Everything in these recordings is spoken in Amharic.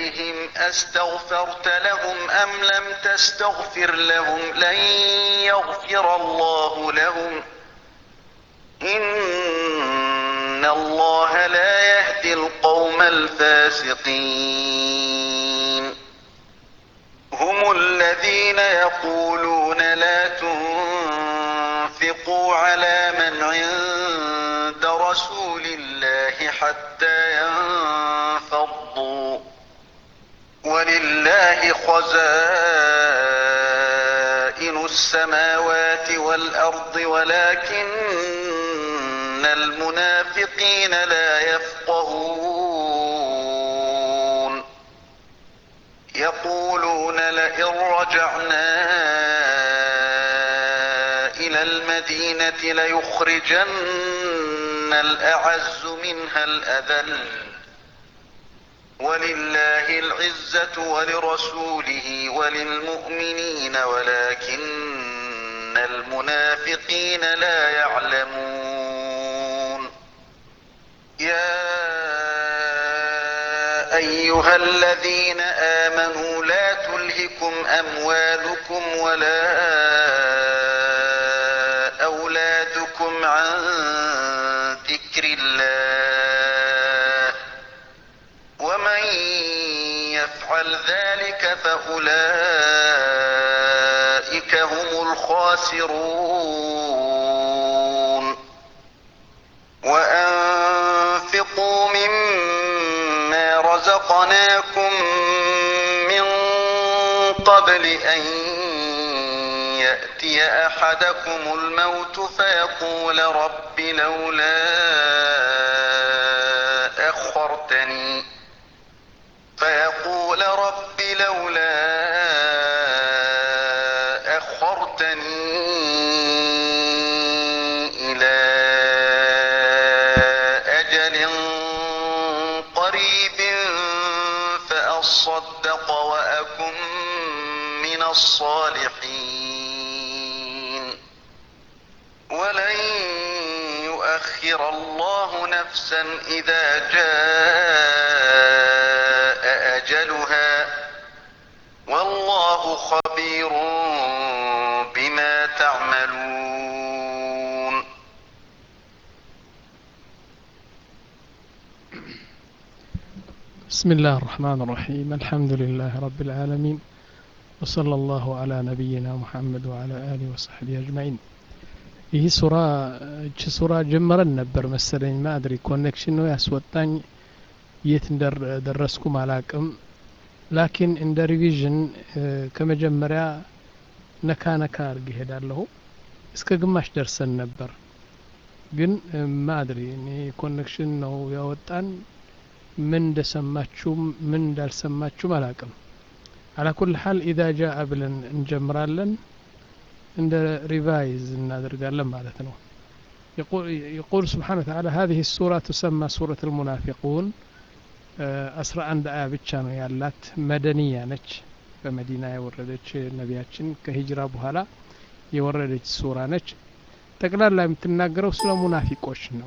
عليهم أستغفرت لهم أم لم تستغفر لهم لن يغفر الله لهم إن الله لا يهدي القوم الفاسقين هم الذين يقولون لا تنفقوا على من عند رسول الله حتى ينفضوا ولله خزائن السماوات والأرض ولكن المنافقين لا يفقهون يقولون لئن رجعنا إلى المدينة ليخرجن الأعز منها الأذل ولله العزة ولرسوله وللمؤمنين ولكن المنافقين لا يعلمون يا أيها الذين آمنوا لا تلهكم أموالكم ولا أولادكم عن ذكر الله ومن يفعل ذلك فأولئك هم الخاسرون وأنفقوا مما رزقناكم من قبل أن يأتي أحدكم الموت فيقول رب لولا أخرتني فيقول رب لولا أخرتني إلى أجل قريب فأصدق وأكن من الصالحين ولن يؤخر الله نفسا إذا جاء أجلها والله خبير بما تعملون بسم الله الرحمن الرحيم الحمد لله رب العالمين وصلى الله على نبينا محمد وعلى آله وصحبه أجمعين ይህ ሱራ እች ሱራ ጀመረን ነበር መሰለኝ ማድሪ ኮኔክሽን ነው ያስወጣኝ የት እንደደረስኩም አላቅም ላኪን እንደ ሪቪዥን ከመጀመሪያ ነካ ነካ አርግ ይሄዳለሁ እስከ ግማሽ ደርሰን ነበር ግን ማድሪ እኔ ኮኔክሽን ነው ያወጣን ምን እንደሰማችሁም ምን እንዳልሰማችሁም አላቅም አላ ኩል ሀል ኢዛ ጃአ ብለን እንጀምራለን እንደ ሪቫይዝ እናደርጋለን ማለት ነው يقول سبحانه وتعالى هذه السورة تسمى سورة المنافقون አስራ አንድ አያ ብቻ ነው ያላት መደንያ ነች በመዲና የወረደች ነቢያችን ከሂጅራ በኋላ የወረደች ሱራ ነች ጠቅላላ የምትናገረው ስለ ሙናፊቆች ነው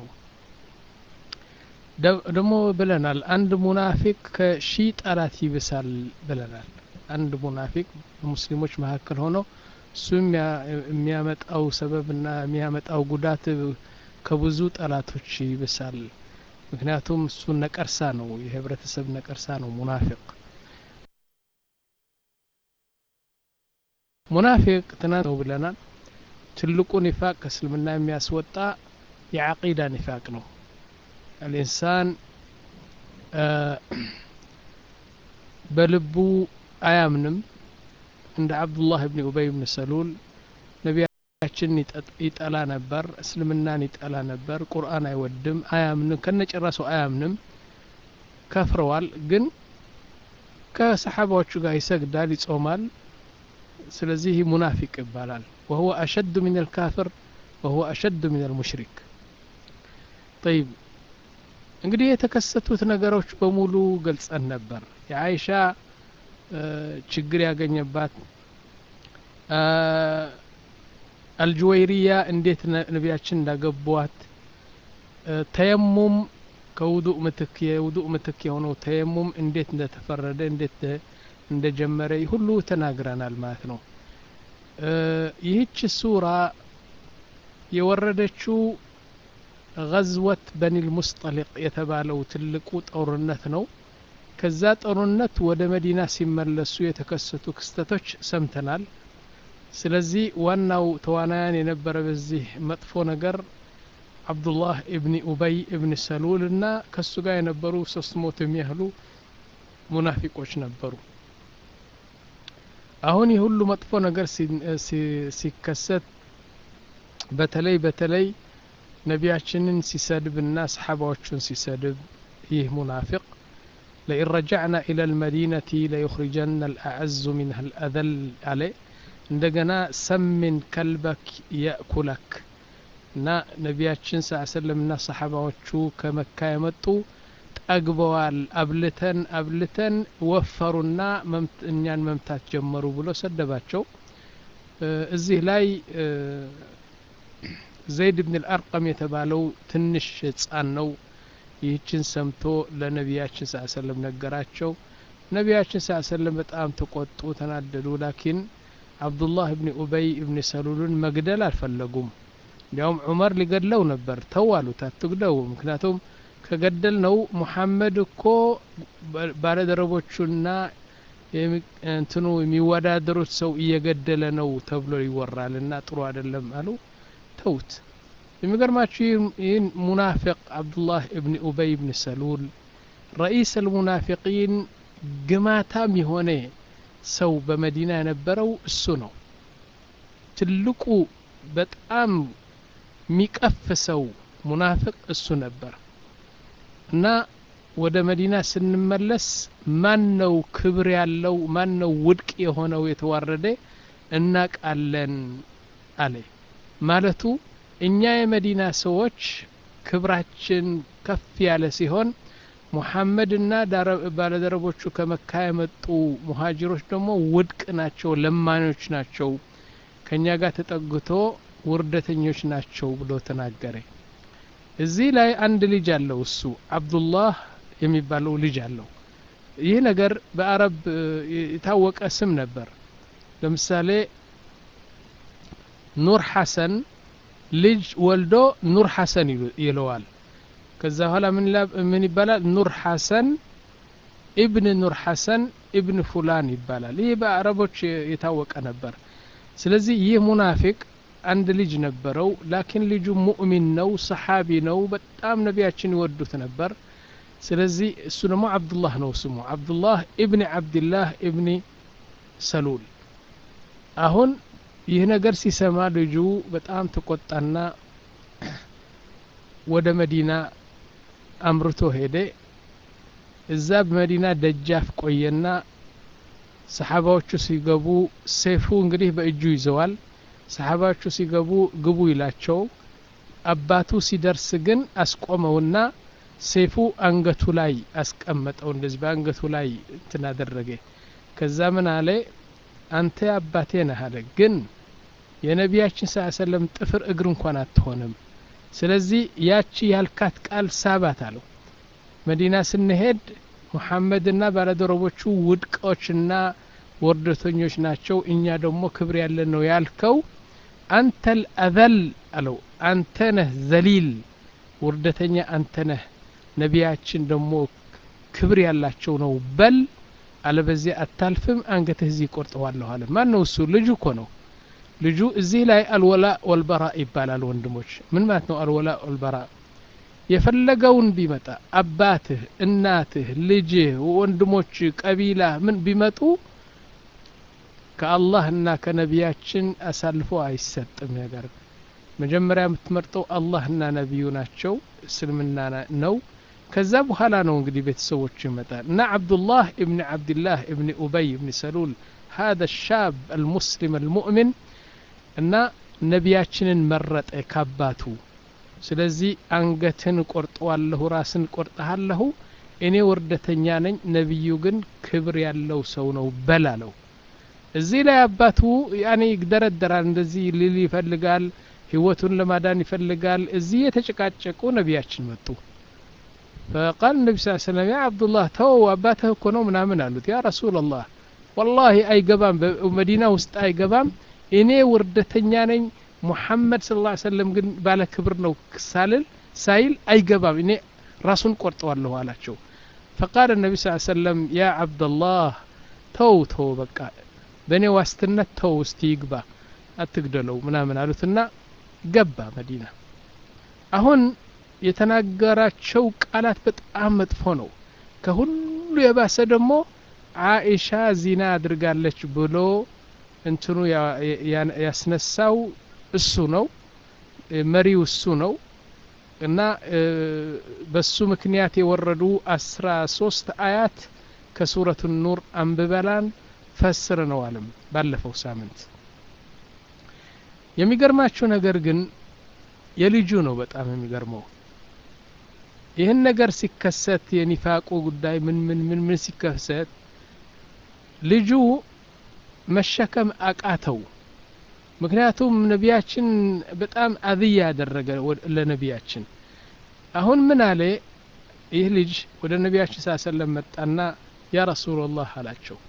ደግሞ ብለናል አንድ ሙናፊቅ ከሺ ጠላት ይብሳል ብለናል አንድ ሙናፊቅ በሙስሊሞች መካከል ሆኖ እሱ የሚያመጣው ሰበብና የሚያመጣው ጉዳት ከብዙ ጠላቶች ይብሳል ምክንያቱም እሱ ነቀርሳ ነው የህብረተሰብ ነቀርሳ ነው ሙናፊቅ ሙናፊቅ ትናንት ነው ብለናል ትልቁ ኒፋቅ ከእስልምና የሚያስወጣ የዓቂዳ ኒፋቅ ነው አልኢንሳን በልቡ አያምንም እንደ አብዱላህ ብን ኡበይ ብን ሰሉል ነቢያችን ይጠላ ነበር እስልምናን ይጠላ ነበር ቁርአን አይወድም አያምንም ከነጨራሱ አያምንም ከፍረዋል ግን ከሰሓባዎቹ ጋር ይሰግዳል ይጾማል ስለዚህ ሙናፊቅ ይባላል وهو أشد من الكافر وهو أشد من المشرك طيب እንግዲህ የተከሰቱት ነገሮች በሙሉ ገልጸን ነበር የአይሻ ችግር ያገኘባት አልጁወይሪያ እንዴት ነቢያችን እንዳገቧት ተየሙም ከውዱእ ምትክ የውዱእ ምትክ የሆነው ተየሙም እንዴት እንደተፈረደ እንዴት እንደጀመረ ሁሉ ተናግረናል ማለት ነው ይህች ሱራ የወረደችው ገዝወት በኒል ሙስጠሊቅ የተባለው ትልቁ ጦርነት ነው ከዛ ጦርነት ወደ መዲና ሲመለሱ የተከሰቱ ክስተቶች ሰምተናል ስለዚህ ዋናው ተዋናያን የነበረ በዚህ መጥፎ ነገር አብዱላህ እብኒ ኡበይ እብኒ ሰሉል እና ከሱ ጋር የነበሩ ሶስት ሞት የሚያህሉ ሙናፊቆች ነበሩ አሁን ይህ ሁሉ መጥፎ ነገር ሲከሰት በተለይ በተለይ ነቢያችንን ሲሰድብና ሰሓባዎቹን ሲሰድብ ይህ ሙናፊቅ لئن رجعنا إلى المدينة ليخرجن الأعز منها الأذل عليه እንደገና ሰምን ከልበክ የእኩለክ እና ነቢያችን ስ ሰለም እና ሰሓባዎቹ ከመካ የመጡ ጠግበዋል አብልተን አብልተን ወፈሩና እኛን መምታት ጀመሩ ብሎ ሰደባቸው እዚህ ላይ ዘይድ ብን ልአርቀም የተባለው ትንሽ ህፃን ነው ይህችን ሰምቶ ለነቢያችን ስ ሰለም ነገራቸው ነቢያችን ስ ሰለም በጣም ተቆጡ ተናደዱ ላኪን አብዱላህ እብኒ ኡበይ እብኒ ሰሉልን መግደል አልፈለጉም እንዲያውም ዑመር ሊገድለው ነበር ተው አሉት አትግደው ምክንያቱም ከገደል ነው ሙሐመድ እኮ ባለደረቦቹና እንትኑ የሚወዳደሩት ሰው እየገደለ ነው ተብሎ ይወራል እና ጥሩ አይደለም አሉ ተውት የሚገርማችሁ ይህን ሙናፊቅ አብዱላህ እብኒ ኡበይ እብኒ ሰሉል ረኢስ አልሙናፊቂን ግማታም የሆነ ሰው በመዲና የነበረው እሱ ነው ትልቁ በጣም የሚቀፍ ሰው ሙናፍቅ እሱ ነበር እና ወደ መዲና ስንመለስ ማን ነው ክብር ያለው ማን ነው ውድቅ የሆነው የተዋረደ እናቃለን አለ ማለቱ እኛ የመዲና ሰዎች ክብራችን ከፍ ያለ ሲሆን ሙሐመድና ባለደረቦቹ ከመካ የመጡ ሙሀጅሮች ደግሞ ውድቅ ናቸው ለማኞች ናቸው ከእኛ ጋር ተጠግቶ ውርደተኞች ናቸው ብሎ ተናገረ እዚህ ላይ አንድ ልጅ አለው እሱ አብዱላህ የሚባለው ልጅ አለው ይህ ነገር በአረብ የታወቀ ስም ነበር ለምሳሌ ኑር ሐሰን ልጅ ወልዶ ኑር ሐሰን ይለዋል ከዛ በኋላ ምን ይባላል ኑር ሐሰን ኢብን ኑር ሐሰን ኢብን ፉላን ይባላል ይህ በአረቦች የታወቀ ነበር ስለዚህ ይህ ሙናፊቅ አንድ ልጅ ነበረው ላኪን ልጁ ሙእሚን ነው ሰሓቢ ነው በጣም ነቢያችን ይወዱት ነበር ስለዚህ እሱ ደግሞ አብዱላህ ነው ስሙ አብዱላህ ኢብኒ አብድላህ ኢብኒ ሰሉል አሁን ይህ ነገር ሲሰማ ልጁ በጣም ተቆጣና ወደ መዲና አምርቶ ሄደ እዛ በመዲና ደጃፍ ቆየና ሰሓባዎቹ ሲገቡ ሴፉ እንግዲህ በእጁ ይዘዋል ሰሓባዎቹ ሲገቡ ግቡ ይላቸው አባቱ ሲደርስ ግን አስቆመውና ሴፉ አንገቱ ላይ አስቀመጠው እንደዚህ በአንገቱ ላይ እንትን አደረገ ከዛ ምን አለ አንተ አባቴ ነህ አለ ግን የነቢያችን ስ ሰለም ጥፍር እግር እንኳን አትሆንም ስለዚህ ያቺ ያልካት ቃል ሳባት አለው መዲና ስንሄድ ሙሐመድና ባለደረቦቹ ውድቆችና ወርደተኞች ናቸው እኛ ደግሞ ክብር ያለን ነው ያልከው አንተ ልአዘል አለው አንተ ነህ ዘሊል ውርደተኛ አንተ ነህ ነቢያችን ደግሞ ክብር ያላቸው ነው በል አለበዚያ አታልፍም አንገትህ እዚህ ቆርጠዋለሁ አለ ማን ነው እሱ ልጁ እኮ ነው ልጁ እዚህ ላይ አልወላ ወልበራ ይባላል ወንድሞች ምን ማለት ነው አልወላ ወልበራ የፈለገውን ቢመጣ አባትህ እናትህ ልጅህ ወንድሞች ቀቢላ ምን ቢመጡ ከአላህና ከነቢያችን አሳልፎ አይሰጥም ነገር መጀመሪያ የምትመርጠው አላህና ነቢዩ ናቸው እስልምና ነው ከዛ በኋላ ነው እንግዲህ ቤተሰቦች ይመጣል እና አብዱላህ እብኒ ዓብድላህ እብኒ ኡበይ እብኒ ሰሉል هذا الشاب المسلم المؤمن እና ነቢያችንን መረጠ ካባቱ ስለዚህ አንገትን ቆርጠዋለሁ ራስን ቆርጠሃለሁ እኔ ወርደተኛ ነኝ ነቢዩ ግን ክብር ያለው ሰው ነው በል አለው እዚህ ላይ አባቱ ያኔ ይግደረደራል እንደዚህ ልል ይፈልጋል ህይወቱን ለማዳን ይፈልጋል እዚህ የተጨቃጨቁ ነቢያችን መጡ فقال النبي صلى الله عليه وسلم يا عبد الله تو أباته كنو منامن قالوا يا رسول الله والله أي قبام بمدينة وسط أي قبام إني وردتنيا نኝ ሙሐመድ ስ ላ ሰለም ግን ባለ ክብር ነው ሳልል ሳይል አይገባም እኔ ራሱን ቆርጠዋለሁ አላቸው ፈቃል ነቢ ስ ሰለም ያ አብደላህ ተው ተው በቃ በእኔ ዋስትነት ተው እስቲ ይግባ አትግደለው ምናምን አሉትና ገባ መዲና አሁን የተናገራቸው ቃላት በጣም መጥፎ ነው ከሁሉ የባሰ ደግሞ አኢሻ ዚና አድርጋለች ብሎ እንትኑ ያስነሳው እሱ ነው መሪው እሱ ነው እና በሱ ምክንያት የወረዱ አስራ ሶስት አያት ከሱረቱ ኑር አንብበላን ፈስር ነው አለም ባለፈው ሳምንት የሚገርማችሁ ነገር ግን የልጁ ነው በጣም የሚገርመው ይህን ነገር ሲከሰት የኒፋቁ ጉዳይ ምን ምን ምን ምን ሲከሰት ልጁ መሸከም አቃተው ምክንያቱም ነቢያችን በጣም አዝያ ያደረገ ለነቢያችን አሁን ምን አለ ይህ ልጅ ወደ ነቢያችን ሳ ሰለም መጣና ያ ረሱላላህ አላቸው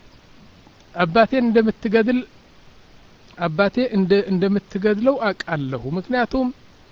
አባቴን እንደምትገድል አባቴ እንደምትገድለው አውቃለሁ ምክንያቱም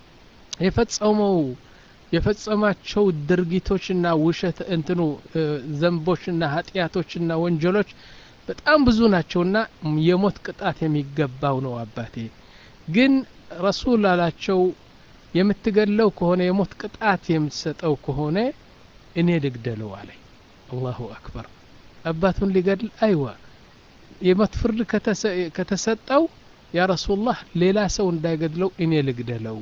የፈጸመው የፈጸማቸው ድርጊቶችና ውሸት እንትኑ ዘንቦችና ኃጢአቶችና ወንጀሎች በጣም ብዙ ናቸውና የሞት ቅጣት የሚገባው ነው አባቴ ግን ረሱል አላቸው የምትገድለው ከሆነ የሞት ቅጣት የምትሰጠው ከሆነ እኔ ልግደለው አለ አላሁ አክበር አባቱን ሊገድል አይዋ የሞት ፍርድ ከተሰጠው ያ ረሱላህ ሌላ ሰው እንዳይገድለው እኔ ልግደለው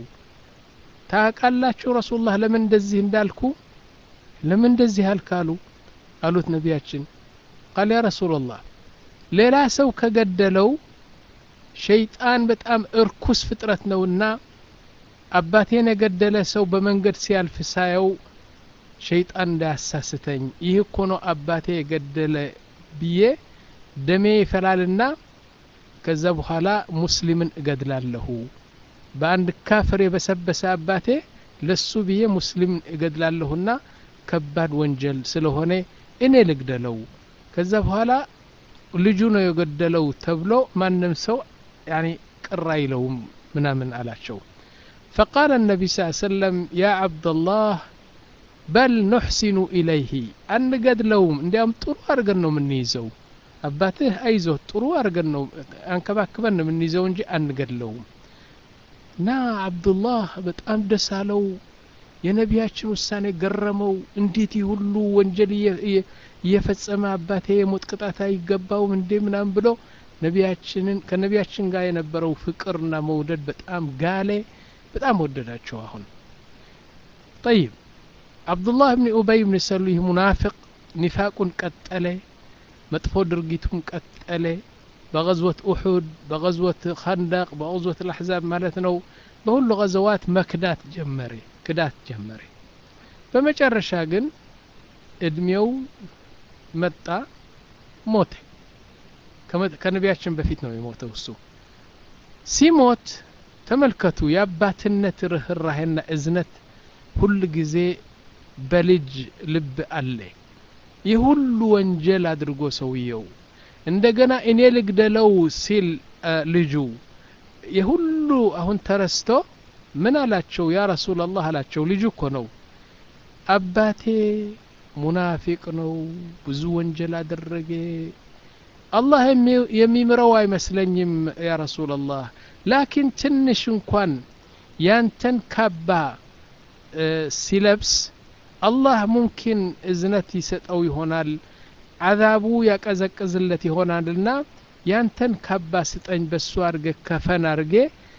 ታቃላችሁ ረሱላህ ለምን እንደዚህ እንዳልኩ ለምን እንደዚህ አልካሉ አሉት ነቢያችን ቃል ያ ረሱላላህ ሌላ ሰው ከገደለው ሸይጣን በጣም እርኩስ ፍጥረት ነውና አባቴን የገደለ ሰው በመንገድ ሲያልፍ ሳየው ሸይጣን እንዳያሳስተኝ ይህ እኮ ነው አባቴ የገደለ ብዬ ደሜ ይፈላልና ከዛ በኋላ ሙስሊምን እገድላለሁ በአንድ ካፍር የበሰበሰ አባቴ ለሱ ብዬ ሙስሊምን እገድላለሁና ከባድ ወንጀል ስለሆነ እኔ ልግደለው ከዛ በኋላ ልጁ ነው የገደለው ተብሎ ማንም ሰው ያኒ ቅር አይለውም ምናምን አላቸው فقال النبي صلى الله عليه وسلم يا عبد الله بل نحسن إليه አንገድለውም እንዲያውም ጥሩ አድርገን ነው የምንይዘው አባትህ አይዞህ ጥሩ አድርገን ነው አንከባክበን ነው የምንይዘው እንጂ አንገድለውም እና አብዱላህ በጣም ደስ አለው የነቢያችን ውሳኔ ገረመው እንዴት ሁሉ ወንጀል እየፈጸመ አባቴ የሞት ቅጣት አይገባውም እንዴ ምናምን ብሎ ነቢያችንን ከነቢያችን ጋር የነበረው ፍቅርና መውደድ በጣም ጋሌ በጣም ወደዳቸው አሁን ጠይብ አብዱላህ ብን ኡበይ ብን ሰሉህ ሙናፍቅ ኒፋቁን ቀጠለ መጥፎ ድርጊቱን ቀጠለ በغዝወት ኡሑድ በغዝወት ኸንደቅ በغዝወት ልአሕዛብ ማለት ነው በሁሉ غዘዋት መክዳት ጀመረ ክዳት ጀመረ በመጨረሻ ግን እድሜው መጣ ሞተ ከነቢያችን በፊት ነው የሞተው እሱ ሲሞት ተመልከቱ የአባትነት ርህራሄና እዝነት ሁል ጊዜ በልጅ ልብ አለ ይህ ሁሉ ወንጀል አድርጎ ሰውየው እንደገና እኔ ልግደለው ሲል ልጁ የሁሉ አሁን ተረስቶ ምን አላቸው ያ ረሱላላህ አላቸው ልጁ እኮ ነው አባቴ ሙናፊቅ ነው ብዙ ወንጀል አደረገ አላህ የሚምረው አይመስለኝም ያ ረሱላላህ ላኪን ትንሽ እንኳን ያንተን ካባ ሲለብስ አላህ ሙምኪን እዝነት ይሰጠው ይሆናል አዛቡ ያቀዘቅዝለት ይሆናልና ያንተን ካባ ስጠኝ በሱ አርገ ከፈን አርጌ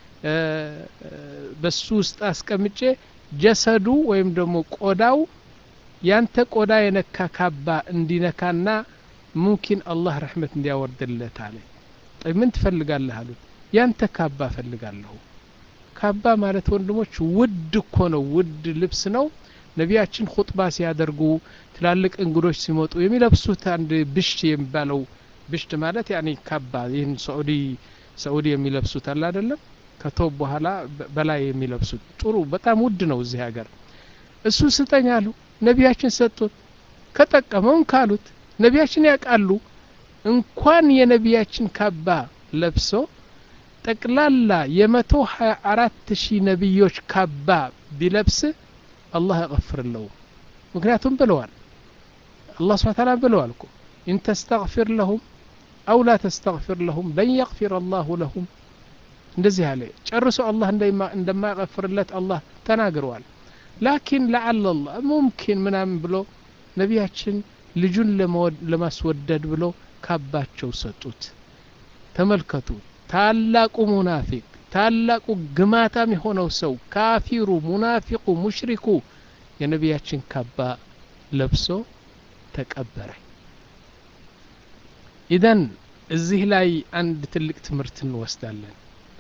በሱ ውስጥ አስቀምጬ ጀሰዱ ወይም ደግሞ ቆዳው ያንተ ቆዳ የነካ ካባ እንዲነካና ሙምኪን አላህ ረሕመት እንዲያወርድለት አለ ምን ትፈልጋለህ አሉት ያንተ ካባ እፈልጋለሁ ካባ ማለት ወንድሞች ውድ እኮ ነው ውድ ልብስ ነው ነቢያችን ሁጥባ ሲያደርጉ ትላልቅ እንግዶች ሲመጡ የሚለብሱት አንድ ብሽት የሚባለው ብሽት ማለት ያኔ ካባ ይህን ሳዑዲ ሳዑዲ የሚለብሱት አለ አይደለም ከቶብ በኋላ በላይ የሚለብሱት ጥሩ በጣም ውድ ነው እዚህ ሀገር እሱ ስጠኝ አሉ ነቢያችን ሰጡት ከጠቀመውን ካሉት ነቢያችን ያውቃሉ እንኳን የነቢያችን ካባ ለብሶ ጠቅላላ የመቶ ሀያ አራት ሺህ ነቢዮች ካባ ቢለብስ አላህ ያቀፍርለው ምክንያቱም ብለዋል አላህ ስብሓ ታላ ብለዋል እኮ ኢን ተስተግፊር ለሁም አው ላ ተስተግፊር ለሁም ለን የግፊር አላሁ ለሁም እንደዚህ አለ ጨርሶ አላህ እንደማያቀፍርለት አላህ ተናግረዋል ላኪን ለዓለ ላህ ሙምኪን ምናምን ብሎ ነቢያችን ልጁን ለማስወደድ ብሎ ካባቸው ሰጡት ተመልከቱ ታላቁ ሙናፊቅ ታላቁ ግማታም የሆነው ሰው ካፊሩ ሙናፊቁ ሙሽሪኩ የነቢያችን ካባ ለብሶ ተቀበረ ኢዘን እዚህ ላይ አንድ ትልቅ ትምህርት እንወስዳለን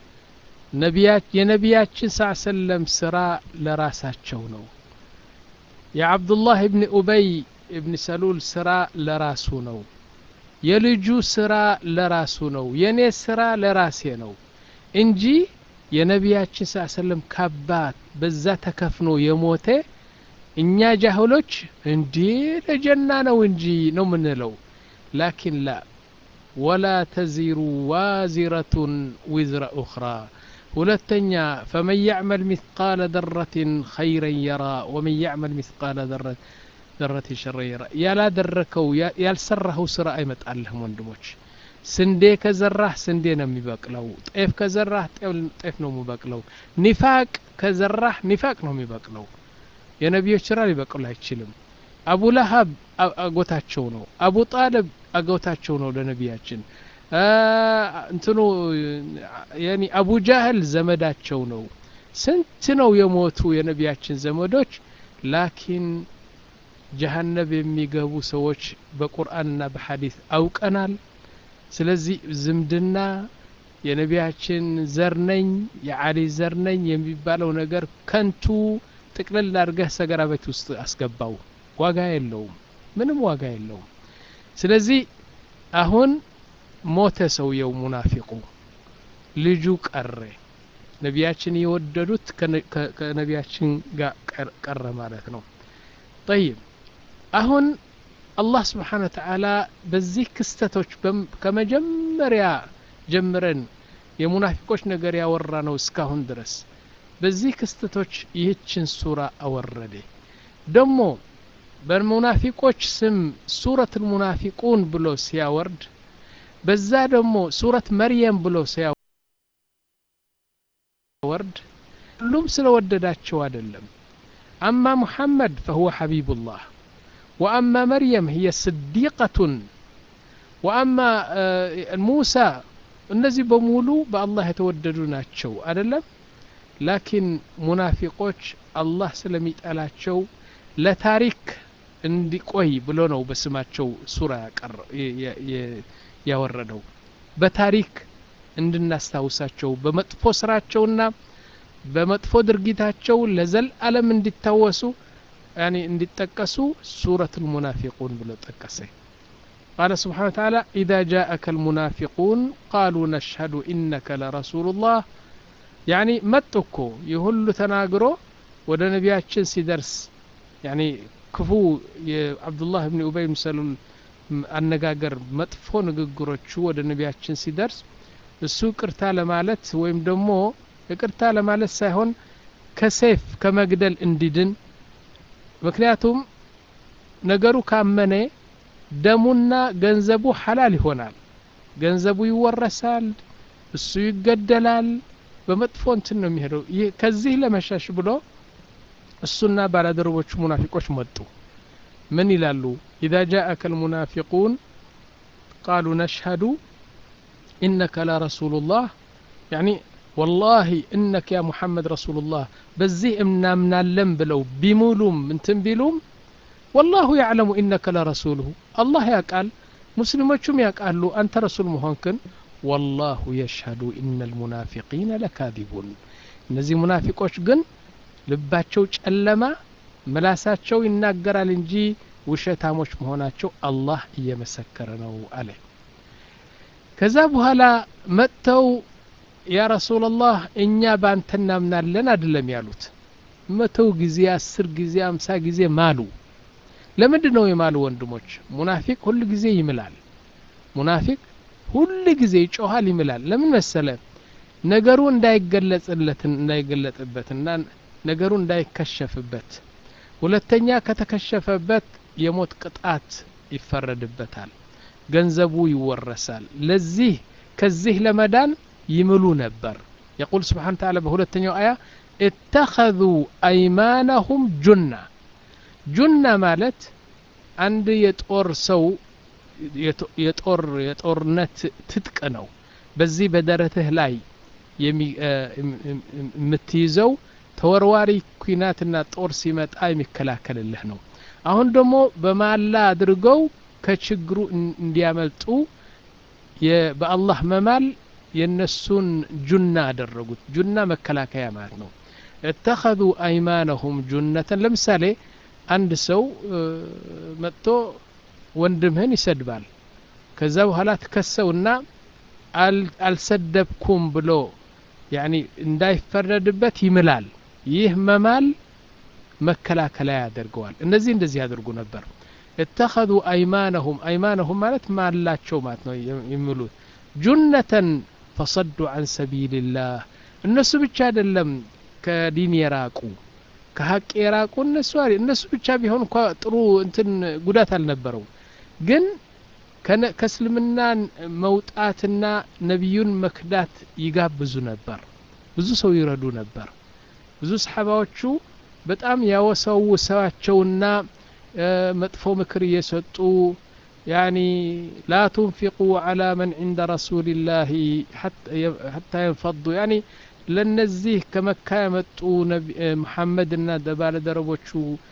የነቢያችን ሳ ሰለም ስራ ለራሳቸው ነው የዓብዱላህ እብን ኡበይ እብን ሰሉል ስራ ለራሱ ነው የልጁ ስራ ለራሱ ነው የእኔ ስራ ለራሴ ነው እንጂ የነቢያችን ስ ሰለም ካባት በዛ ተከፍኖ የሞተ እኛ ጃህሎች እንዲህ ለጀና ነው እንጂ ነው ምንለው ላኪን ላ ወላ ተዚሩ ዋዚረቱን ዊዝረ ኡኽራ ሁለተኛ ፈመን ያዕመል ሚስቃለ ደረትን ኸይረን የራ ወመን ያዕመል ሚስቃለ ደረት ሸረ የራ ያላደረከው ያልሰራኸው ስራ አይመጣልህም ወንድሞች ስንዴ ከዘራህ ስንዴ ነው የሚበቅለው ጤፍ ከዘራህ ጤፍ ነው የሚበቅለው ኒፋቅ ከዘራህ ኒፋቅ ነው የሚበቅለው የነቢዮች ስራ ሊበቅሉ አይችልም አቡ ለሀብ አጎታቸው ነው አቡ ጣልብ አጎታቸው ነው ለነቢያችን እንትኑ ያኒ አቡ ጃህል ዘመዳቸው ነው ስንት ነው የሞቱ የነቢያችን ዘመዶች ላኪን ጀሀነብ የሚገቡ ሰዎች በቁርአንና በሐዲስ አውቀናል ስለዚህ ዝምድና የነቢያችን ዘር ነኝ የአሊ ዘር ነኝ የሚባለው ነገር ከንቱ ጥቅልል አድርገህ ሰገራ ቤት ውስጥ አስገባው ዋጋ የለውም ምንም ዋጋ የለውም ስለዚህ አሁን ሞተ ሰውየው ሙናፊቁ ልጁ ቀረ ነቢያችን የወደዱት ከነቢያችን ጋር ቀረ ማለት ነው ጠይብ አሁን አላህ ስብሓን ወተዓላ በዚህ ክስተቶች ከመጀመሪያ ጀምረን የሙናፊቆች ነገር ያወራ ነው እስካሁን ድረስ በዚህ ክስተቶች ይህችን ሱራ አወረደ ደግሞ በሙናፊቆች ስም ሱረት ልሙናፊቁን ብሎ ሲያወርድ በዛ ደግሞ ሱረት መርየም ብሎ ሲያወርድ ሁሉም ስለወደዳቸው አይደለም አማ ሙሐመድ ፈሁወ ሐቢቡላህ ወአማ መርየም ህየ ስዲቀቱን ወአማ ሙሳ እነዚህ በሙሉ በአላህ የተወደዱ ናቸው አይደለም ላኪን ሙናፊቆች አላህ ስለሚጠላቸው ለታሪክ እንዲቆይ ብሎ ነው በስማቸው ሱራ ያወረደው በታሪክ እንድናስታውሳቸው በመጥፎ ስራቸውና በመጥፎ ድርጊታቸው ለዘልዓለም እንዲታወሱ ያኒ እንዲጠቀሱ ሱረት ልሙናፊቁን ብሎ ጠቀሰ قال سبحانه وتعالى إذا جاءك المنافقون قالوا نشهد إنك لرسول الله يعني متكو يهل تناقرو ወደ ነቢያችን ሲደርስ ያኒ ክፉ የአብዱላህ ብን ኡበይ ምሰሉል አነጋገር መጥፎ ንግግሮቹ ወደ ነቢያችን ሲደርስ እሱ ቅርታ ለማለት ወይም ደግሞ ይቅርታ ለማለት ሳይሆን ከሴፍ ከመግደል እንዲድን ምክንያቱም ነገሩ ካመነ ደሙና ገንዘቡ ሐላል ይሆናል ገንዘቡ ይወረሳል እሱ ይገደላል በመጥፎ እንትን ነው የሚሄደው ከዚህ ለመሸሽ ብሎ እሱና ባላደረቦቹ ሙናፊቆች መጡ ምን ይላሉ ኢዛ ጃአከ ልሙናፊቁን ቃሉ ነሽሀዱ ኢነከ ለረሱሉላህ ያኒ ወላሂ እነከ ያ ሙሐመድ ረሱሉላህ በዚህ እናምናለን ብለው ቢሙሉም እንትን ቢሉም ወላሁ ያዕለሙ ኢነከ ለረሱሉሁ አላህ ያቃል ሙስሊሞቹም ያውቃሉ አንተ ረሱል መሆንክን ወላሁ የሽሀዱ ኢነ ልሙናፊቂነ ለካዚቡን እነዚህ ሙናፊቆች ግን ልባቸው ጨለማ ምላሳቸው ይናገራል እንጂ ውሸታሞች መሆናቸው አላህ እየመሰከረ ነው አለ ከዛ በኋላ መጥተው ያ ረሱላላህ እኛ ባንተ እናምናለን አይደለም ያሉት መተው ጊዜ አስር ጊዜ አምሳ ጊዜ ማሉ ለምንድን ነው የማሉ ወንድሞች ሙናፊቅ ሁል ጊዜ ይምላል ሙናፊቅ ሁል ጊዜ ይጮሃል ይምላል ለምን መሰለ ነገሩ እንዳይገለጽለት እንዳይገለጥበትና ነገሩ እንዳይከሸፍበት ሁለተኛ ከተከሸፈበት የሞት ቅጣት ይፈረድበታል ገንዘቡ ይወረሳል ለዚህ ከዚህ ለመዳን ይምሉ ነበር የቁል ስብሓን ተዓላ በሁለተኛው አያ اتخذوا أيمانهم جنة ጁና ማለት አንድ የጦር ሰው የጦር የጦርነት ትጥቅ ነው በዚህ በደረትህ ላይ የምትይዘው ተወርዋሪ ኩናትና ጦር ሲመጣ የሚከላከልልህ ነው አሁን ደግሞ በማላ አድርገው ከችግሩ እንዲያመልጡ በአላህ መማል የነሱን ጁና አደረጉት ጁና መከላከያ ማለት ነው እተኸذ አይማነሁም ጁነተን ለምሳሌ አንድ ሰው መጥቶ ወንድምህን ይሰድባል ከዛ በኋላ ትከሰውና አልሰደብኩም ብሎ ያኒ እንዳይፈረድበት ይምላል ይህ መማል መከላከያ ያደርገዋል እነዚህ እንደዚህ ያደርጉ ነበር እተኸذ አይማነሁም አይማነሁም ማለት ማላቸው ማለት ነው የሚሉት ጁነተን ፈሰዱ አን ሰቢልላህ እነሱ ብቻ አይደለም ከዲን የራቁ ከሀቅ የራቁ እነሱ እነሱ ብቻ ቢሆን እንኳ ጥሩ እንትን ጉዳት አልነበረው ግን ከእስልምና መውጣትና ነቢዩን መክዳት ይጋብዙ ነበር ብዙ ሰው ይረዱ ነበር ብዙ ሰሓባዎቹ በጣም ያወሰውሰዋቸውና መጥፎ ምክር እየሰጡ ያኒ ላ ቱንፊቁ ዓላ መን ዕንደ ረሱልላህ ሓታ የንፈዱ ያኒ ለነዚህ ከመካ የመጡ መሐመድና ባለደረቦቹ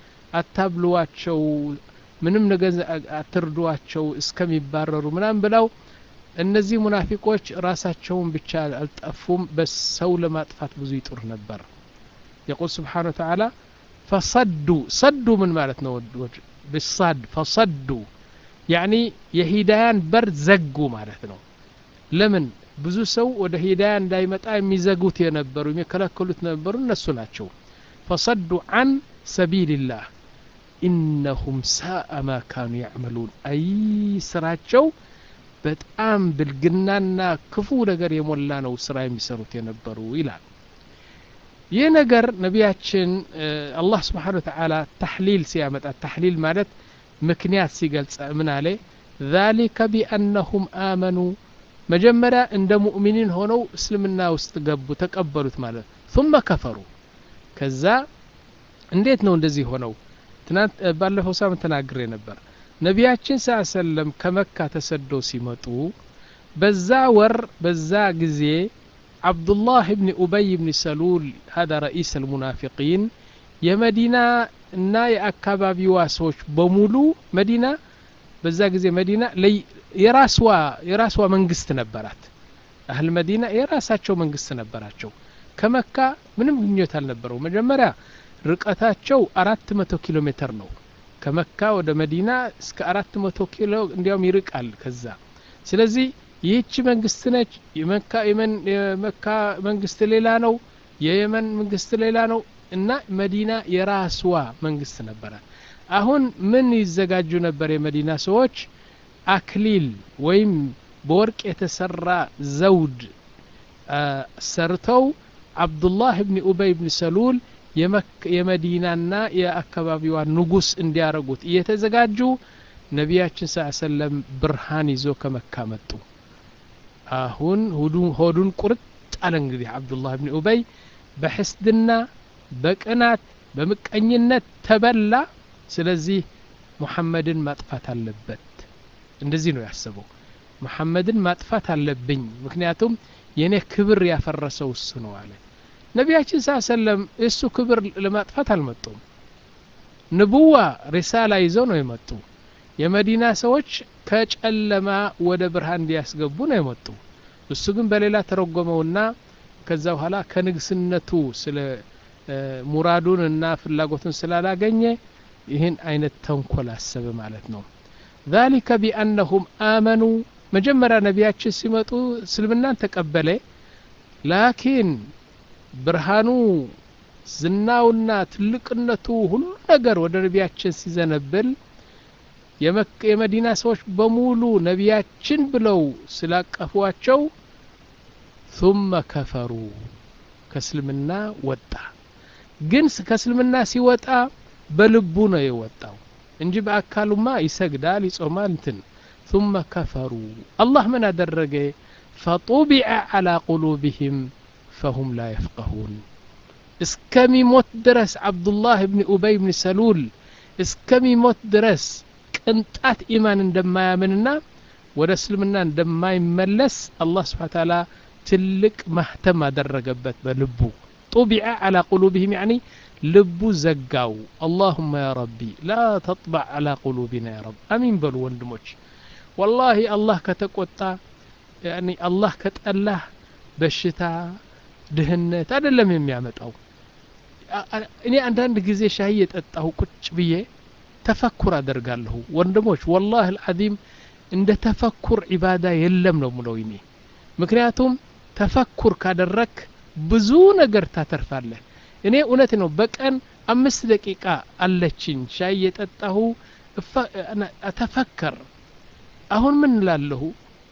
አታብልዋቸው ምንም ነገር አትርዷቸው እስከሚባረሩ ምናም ብለው እነዚህ ሙናፊቆች ራሳቸውን ብቻ አልጠፉም በሰው ለማጥፋት ብዙ ይጥር ነበር የቁል ስብሓን ወተዓላ ፈሰዱ ሰዱ ምን ማለት ነው ብሳድ ፈሰዱ ያኒ የሂዳያን በር ዘጉ ማለት ነው ለምን ብዙ ሰው ወደ ሂዳያ እንዳይመጣ የሚዘጉት የነበሩ የሚከለከሉት ነበሩ እነሱ ናቸው ፈሰዱ አን ሰቢልላህ ኢነሁም ሳአ ማ ካኑ ያዕመሉን አይ ስራቸው በጣም ብልግናና ክፉ ነገር የሞላ ነው ስራ የሚሰሩት የነበሩ ይላል ይህ ነገር ነቢያችን አላህ ስብሓን ወተዓላ ታሕሊል ሲያመጣ ታሕሊል ማለት ምክንያት ሲገልጸ ምን አለ ذلك بأنهم آمنوا መጀመሪያ እንደ ሙእሚኒን ሆነው እስልምና ውስጥ ገቡ ተቀበሉት ማለት ثم ከፈሩ ከዛ እንዴት ነው እንደዚህ ሆነው ትናንት ባለፈው ሳምንት ተናግሬ ነበር ነቢያችን ስ ሰለም ከመካ ተሰደው ሲመጡ በዛ ወር በዛ ጊዜ አብዱላህ ብኒ ኡበይ ብኒ ሰሉል ሀዳ ረኢስ አልሙናፊቂን የመዲና እና የአካባቢዋ ሰዎች በሙሉ መዲና በዛ ጊዜ መዲና የራስዋ የራስዋ መንግስት ነበራት አህል መዲና የራሳቸው መንግስት ነበራቸው ከመካ ምንም ግንኙነት አልነበረው መጀመሪያ ርቀታቸው አራት መቶ ኪሎ ሜትር ነው ከመካ ወደ መዲና እስከ አራት መቶ ኪሎ እንዲያውም ይርቃል ከዛ ስለዚህ ይህቺ መንግስት ነች የመካ መንግስት ሌላ ነው የየመን መንግስት ሌላ ነው እና መዲና የራስዋ መንግስት ነበራት አሁን ምን ይዘጋጁ ነበር የመዲና ሰዎች አክሊል ወይም በወርቅ የተሰራ ዘውድ ሰርተው አብዱላህ ብኒ ኡበይ ብኒ ሰሉል የመዲናና የአካባቢዋ ንጉስ እንዲያረጉት እየተዘጋጁ ነቢያችን ስ ሰለም ብርሃን ይዞ ከመካ መጡ አሁን ሆዱን ቁርጥ አለ እንግዲህ አብዱላህ ብኒ ኡበይ በሕስድና በቅናት በምቀኝነት ተበላ ስለዚህ ሙሐመድን ማጥፋት አለበት እንደዚህ ነው ያሰበው መሐመድን ማጥፋት አለብኝ ምክንያቱም የእኔ ክብር ያፈረሰው እሱ ነው አለ ነቢያችን ሳ ሰለም እሱ ክብር ለማጥፋት አልመጡም ንቡዋ ሪሳላ ይዘው ነው የመጡ የመዲና ሰዎች ከጨለማ ወደ ብርሃን እንዲያስገቡ ነው የመጡ እሱ ግን በሌላ ተረጎመውና ከዛ በኋላ ከንግስነቱ ስለ ሙራዱን እና ፍላጎቱን ስላላገኘ ይህን አይነት ተንኮል አሰበ ማለት ነው ذلك بأنهم آمنوا መጀመሪያ ነቢያችን ሲመጡ እስልምናን ተቀበለ ላኪን ብርሃኑ ዝናውና ትልቅነቱ ሁሉ ነገር ወደ ነቢያችን ሲዘነብል የመዲና ሰዎች በሙሉ ነቢያችን ብለው ስላቀፏቸው ثم ከፈሩ ከእስልምና ወጣ ግን ከእስልምና ሲወጣ በልቡ ነው የወጣው እንጂ በአካሉማ ይሰግዳል ይጾማል እንትን ثم كفروا الله من أدرج فطبع على قلوبهم فهم لا يفقهون እስከሚሞት ድረስ አብዱላህ ብን ኡበይ ብን ሰሉል እስከሚሞት ድረስ ቅንጣት ኢማን እንደማያምንና ወደ እስልምና እንደማይመለስ አላህ ስብሓን ታላ ትልቅ ማህተም አደረገበት በልቡ ጡቢዐ አላ ቁሉብህም ያኒ ልቡ ዘጋው አላሁመ ያ ረቢ ላ ተጥባዕ አላ ቁሉቢና ያ ረብ አሚን በሉ ወንድሞች ወላሂ አላህ ከተቆጣ ያኒ አላህ ከጠላህ በሽታ ድህነት አይደለም የሚያመጣው እኔ አንዳንድ ጊዜ ሻይ የጠጣሁ ቁጭ ብዬ ተፈኩር አደርጋለሁ ወንድሞች ወላህ አልዓዚም እንደ ተፈኩር ዒባዳ የለም ነው ምለው እኔ ምክንያቱም ተፈኩር ካደረክ ብዙ ነገር ታተርፋለህ እኔ እውነት ነው በቀን አምስት ደቂቃ አለችኝ ሻይ የጠጣሁ ተፈከር አሁን ምን ላለሁ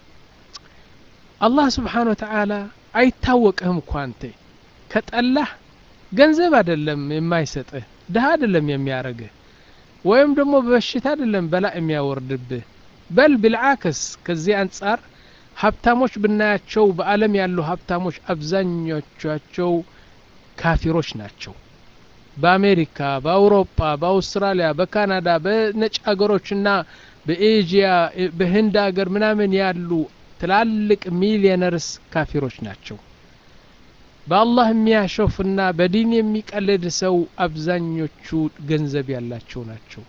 አላህ ስብሓን ወተዓላ አይታወቅህም እኮ አንተ ከጠላህ ገንዘብ አይደለም የማይሰጥህ ድሃ አይደለም የሚያረግህ ወይም ደግሞ በበሽታ አይደለም በላ የሚያወርድብህ በል ብልዓክስ ከዚህ አንጻር ሀብታሞች ብናያቸው በአለም ያሉ ሀብታሞች አብዛኞቻቸው ካፊሮች ናቸው በአሜሪካ በአውሮፓ በአውስትራሊያ በካናዳ በነጭ ሀገሮችና በኤዥያ በህንድ ሀገር ምናምን ያሉ ትላልቅ ሚሊየነርስ ካፊሮች ናቸው በአላህ የሚያሾፍና በዲን የሚቀልድ ሰው አብዛኞቹ ገንዘብ ያላቸው ናቸው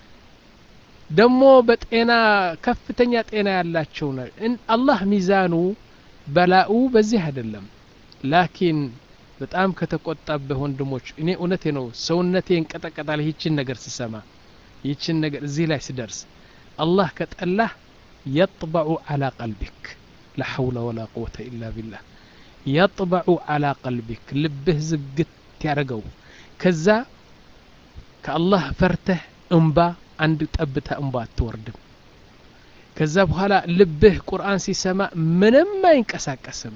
ደግሞ በጤና ከፍተኛ ጤና ያላቸው አላህ ሚዛኑ በላኡ በዚህ አይደለም ላኪን በጣም ከተቆጣበህ ወንድሞች እኔ እውነቴ ነው ሰውነቴ እንቀጠቀጣል ይህችን ነገር ስሰማ ይህችን ነገር እዚህ ላይ ስደርስ አላህ ከጠላህ የጥበዑ አላ ቀልቢክ ላ ሐውለ ወላ ቁወተ ኢላ ቢላህ የጥበዑ አላ ቀልቢክ ልብህ ዝግት ያደረገው ከዛ ከአላህ ፈርተህ እምባ አንድ ጠብታ እንባ አትወርድም ከዛ በኋላ ልብህ ቁርአን ሲሰማ ምንም አይንቀሳቀስም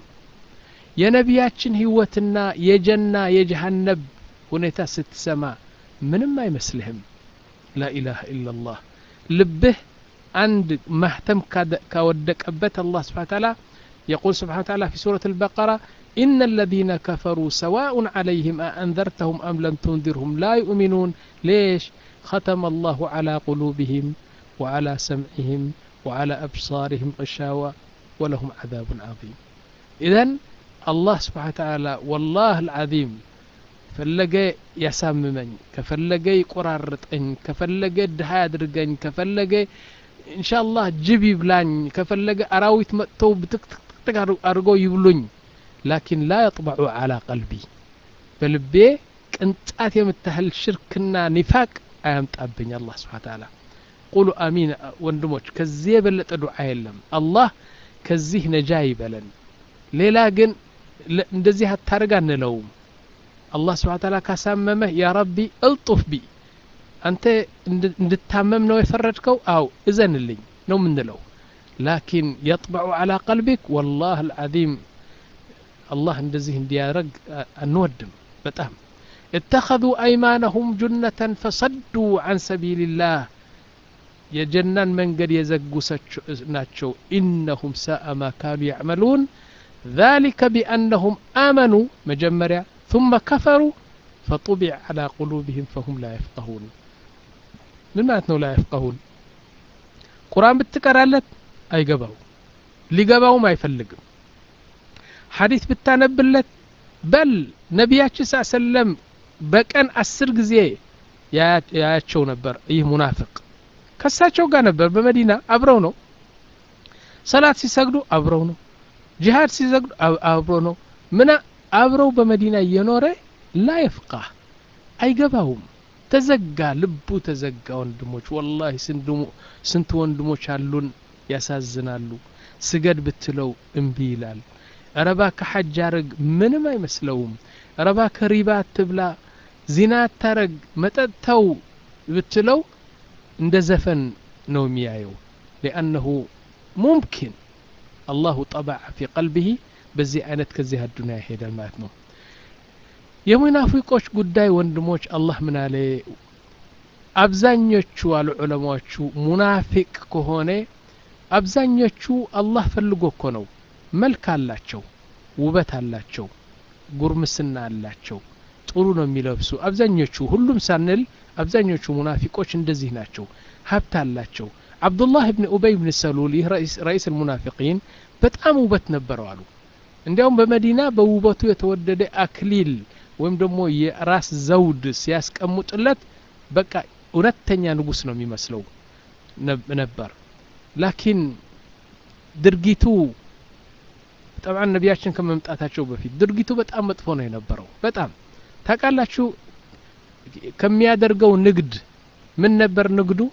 የነቢያችን ህይወትና የጀና የጀሃነብ ሁኔታ ስትሰማ ምንም አይመስልህም ላኢላሃ ኢላላህ ልብህ አንድ ማህተም ካወደቀበት አላህ ስብሓን ታላ يقول سبحانه وتعالى في سورة البقرة إن الذين كفروا سواء عليهم أأنذرتهم أم لم تنذرهم لا يؤمنون ليش ختم الله على قلوبهم وعلى سمعهم وعلى أبصارهم غشاوة ولهم عذاب عظيم إذا الله سبحانه وتعالى والله العظيم ፈለገ ያሳምመኝ ከፈለገ ይቆራርጠኝ ከፈለገ ድሃ ያድርገኝ ከፈለገ ኢንሻአላህ ጅብ ይብላኝ ከፈለገ አራዊት መጥተው ብትክትክትክ አድርገው ይብሉኝ ላኪን ላ የጥበዑ አላ ቀልቢ በልቤ ቅንጣት የምታህል ሽርክና ኒፋቅ አያምጣብኝ አላህ ስብሓን ታላ ቁሉ አሚን ወንድሞች ከዚህ የበለጠ ዱዓ የለም አላህ ከዚህ ነጃ ይበለን ሌላ ግን እንደዚህ አታርግ አንለውም አላህ ስብሓን ታላ ካሳመመህ ያ ረቢ እልጡፍ ቢ አንተ እንድታመም ነው የፈረድከው አው እዘንልኝ ነው ምንለው ላኪን የጥበዑ አላ ቀልቢክ ወላህ አልዓዚም አላህ እንደዚህ እንዲያደረግ አንወድም በጣም اتخذوا أيمانهم جنة فصدوا عن سبيل الله የጀናን መንገድ የዘጉ ናቸው ኢነሁም ሳአ ማ ካኑ ያዕመሉን ذلك بأنهم آمنوا مجمريا ثم كفروا فطبع على قلوبهم فهم لا يفقهون ምን ማለት ነው ላ የፍቀሁን ቁርአን ብትቀራለት አይገባው ሊገባውም አይፈልግም ሐዲት ብታነብለት በል ነቢያችን ስ ሰለም በቀን አስር ጊዜ ያያቸው ነበር ይህ ሙናፍቅ ከሳቸው ጋር ነበር በመዲና አብረው ነው ሰላት ሲሰግዱ አብረው ነው ጂሃድ ሲሰግዱ አብሮ ነው ምና አብረው በመዲና እየኖረ ላ የፍቃህ አይገባውም ተዘጋ ልቡ ተዘጋ ወንድሞች ወላሂ ስንት ወንድሞች አሉን ያሳዝናሉ ስገድ ብትለው እምቢ ይላል ረባ ከሐጅ አረግ ምንም አይመስለውም ረባ ከሪባ አትብላ ዚና አታረግ መጠጥተው ብትለው እንደ ዘፈን ነው የሚያየው ሊአነሁ ሙምኪን አላሁ ጠበዐ ፊ ቀልቢሂ በዚህ አይነት ከዚህ አዱንያ ይሄዳል ማለት ነው የሙናፊቆች ጉዳይ ወንድሞች አላህ ምን አለ አብዛኞቹ አሉ ዑለማዎቹ ሙናፊቅ ከሆነ አብዛኞቹ አላህ ፈልጎ እኮ ነው መልክ አላቸው ውበት አላቸው ጉርምስና አላቸው ጥሩ ነው የሚለብሱ አብዛኞቹ ሁሉም ሳንል አብዛኞቹ ሙናፊቆች እንደዚህ ናቸው ሀብት አላቸው አብዱላህ ብን ኡበይ ብን ሰሉል ይህ ረኢስ ልሙናፊቂን በጣም ውበት ነበረው አሉ እንዲያውም በመዲና በውበቱ የተወደደ አክሊል ወይም ደግሞ የራስ ዘውድ ሲያስቀምጡለት በቃ እውነተኛ ንጉስ ነው የሚመስለው ነበር ላኪን ድርጊቱ ጠብዓን ነቢያችን ከመምጣታቸው በፊት ድርጊቱ በጣም መጥፎ ነው የነበረው በጣም ታውቃላችሁ ከሚያደርገው ንግድ ምን ነበር ንግዱ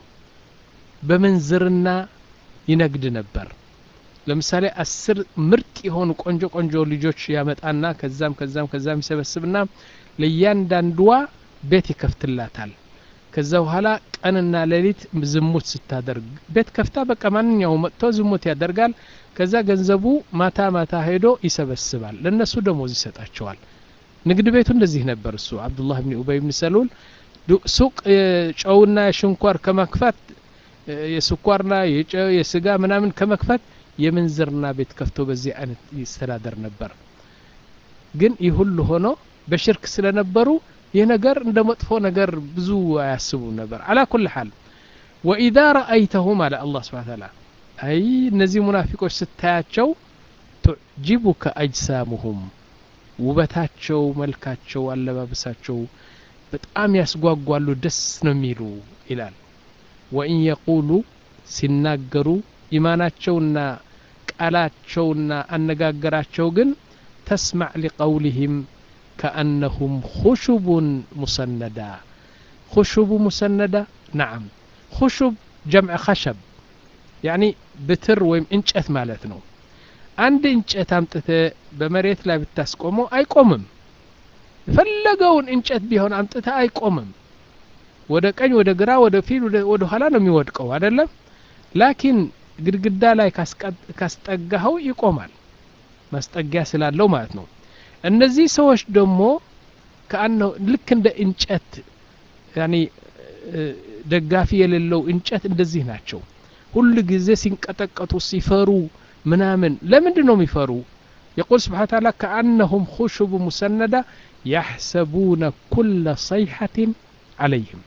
በምንዝርና ይነግድ ነበር ለምሳሌ አስር ምርጥ የሆኑ ቆንጆ ቆንጆ ልጆች ያመጣና ከዛም ከዛም ከዛም ይሰበስብና ለእያንዳንዷ ቤት ይከፍትላታል ከዛ በኋላ ቀንና ሌሊት ዝሙት ስታደርግ ቤት ከፍታ በቃ ማንኛው መጥቶ ዝሙት ያደርጋል ከዛ ገንዘቡ ማታ ማታ ሄዶ ይሰበስባል ለእነሱ ደሞዝ ይሰጣቸዋል ንግድ ቤቱ እንደዚህ ነበር እሱ አብዱላህ ብን ኡበይ ብን ሰሉል ሱቅ ጨውና የሽንኳር ከመክፈት የስኳርና የጨው የስጋ ምናምን ከመክፈት የምንዝርና ቤት ከፍቶ በዚህ አይነት ይስተዳደር ነበር ግን ይህ ሁሉ ሆኖ በሽርክ ስለነበሩ ይህ ነገር እንደ መጥፎ ነገር ብዙ አያስቡም ነበር አላ ኩል ሓል ወኢዛ ረአይተሁም አለ አላህ ስብሓን ታላ አይ እነዚህ ሙናፊቆች ስታያቸው ቱዕጂቡከ አጅሳሙሁም ውበታቸው መልካቸው አለባበሳቸው በጣም ያስጓጓሉ ደስ ነው የሚሉ ይላል ወኢን የቁሉ ሲናገሩ ኢማናቸውና ቃላቸውና አነጋገራቸው ግን ተስማዕ ሊቀውልህም كأنهم خشب مسندة خشب مسندة نعم خشب جمع خشب يعني بتر ويم انጨት ማለት ነው አንድ እንጨት አምጥተ በመሬት ላይ ብታስቆመው አይቆምም የፈለገውን እንጨት ቢሆን አምጥተ አይቆምም ወደ ቀኝ ወደ ግራ ወደ ፊት ወደ ኋላ ነው የሚወድቀው አይደለም ላኪን ግድግዳ ላይ ካስጠጋኸው ይቆማል ማስጠጊያ ስላለው ማለት ነው እነዚህ ሰዎች ደግሞ ከአነው ልክ እንደ እንጨት ያኒ ደጋፊ የሌለው እንጨት እንደዚህ ናቸው ሁሉ ጊዜ ሲንቀጠቀጡ ሲፈሩ ምናምን ለምንድን ነው የሚፈሩ يقول سبحانه وتعالى كأنهم خشب مسندة يحسبون كل صيحة عليهم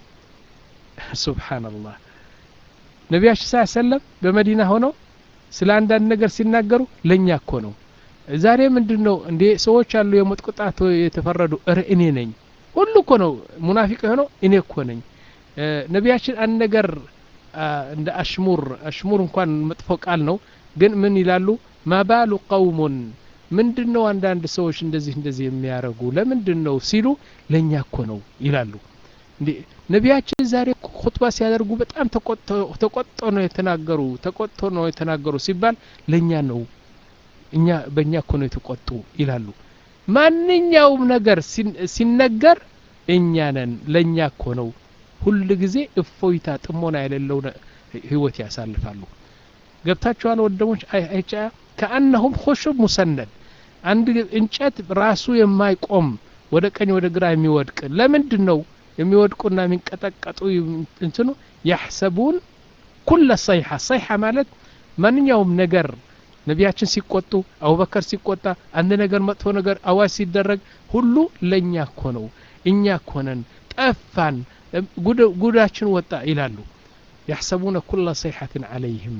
سبحان الله ነቢያችን ስ ሰለም በመዲና ሆነው ስለ አንዳንድ ነገር ሲናገሩ ለእኛ እኮ ነው ዛሬ ምንድን ነው እንዴ ሰዎች አሉ የሞት ቁጣት የተፈረዱ እረ እኔ ነኝ ሁሉ እኮ ነው ሙናፊቅ የሆነው እኔ እኮ ነኝ ነቢያችን አንድ ነገር እንደ አሽሙር አሽሙር እንኳን መጥፎ ቃል ነው ግን ምን ይላሉ ማባሉ ቀውሙን ምንድን ነው አንዳንድ ሰዎች እንደዚህ እንደዚህ የሚያደርጉ ለምንድን ነው ሲሉ ለእኛ እኮ ነው ይላሉ እንዴ ነቢያችን ዛሬ ሁጥባ ሲያደርጉ በጣም ተቆጥቶ ነው የተናገሩ ተቆጥቶ ነው የተናገሩ ሲባል ለእኛ ነው እኛ በእኛ እኮ ነው የተቆጡ ይላሉ ማንኛውም ነገር ሲነገር እኛ ነን ለእኛ እኮ ነው ሁል ጊዜ እፎይታ ጥሞና የሌለው ህይወት ያሳልፋሉ ገብታችኋል ወደሞች አይቻ ከአነሁም ኹሹብ ሙሰነድ አንድ እንጨት ራሱ የማይቆም ወደ ቀኝ ወደ ግራ የሚወድቅ ለምንድን ነው የሚወድቁና የሚንቀጠቀጡ እንትኑ ያሕሰቡን ኩለ ሰይሐ ሰይሐ ማለት ማንኛውም ነገር ነቢያችን ሲቆጡ አቡበከር ሲቆጣ አንድ ነገር መጥፎ ነገር አዋጅ ሲደረግ ሁሉ ለእኛ እኮ ነው እኛ እኮ ነን ጠፋን ጉዳችን ወጣ ይላሉ ያሕሰቡነ ኩለ ሰይሐትን ዓለይህም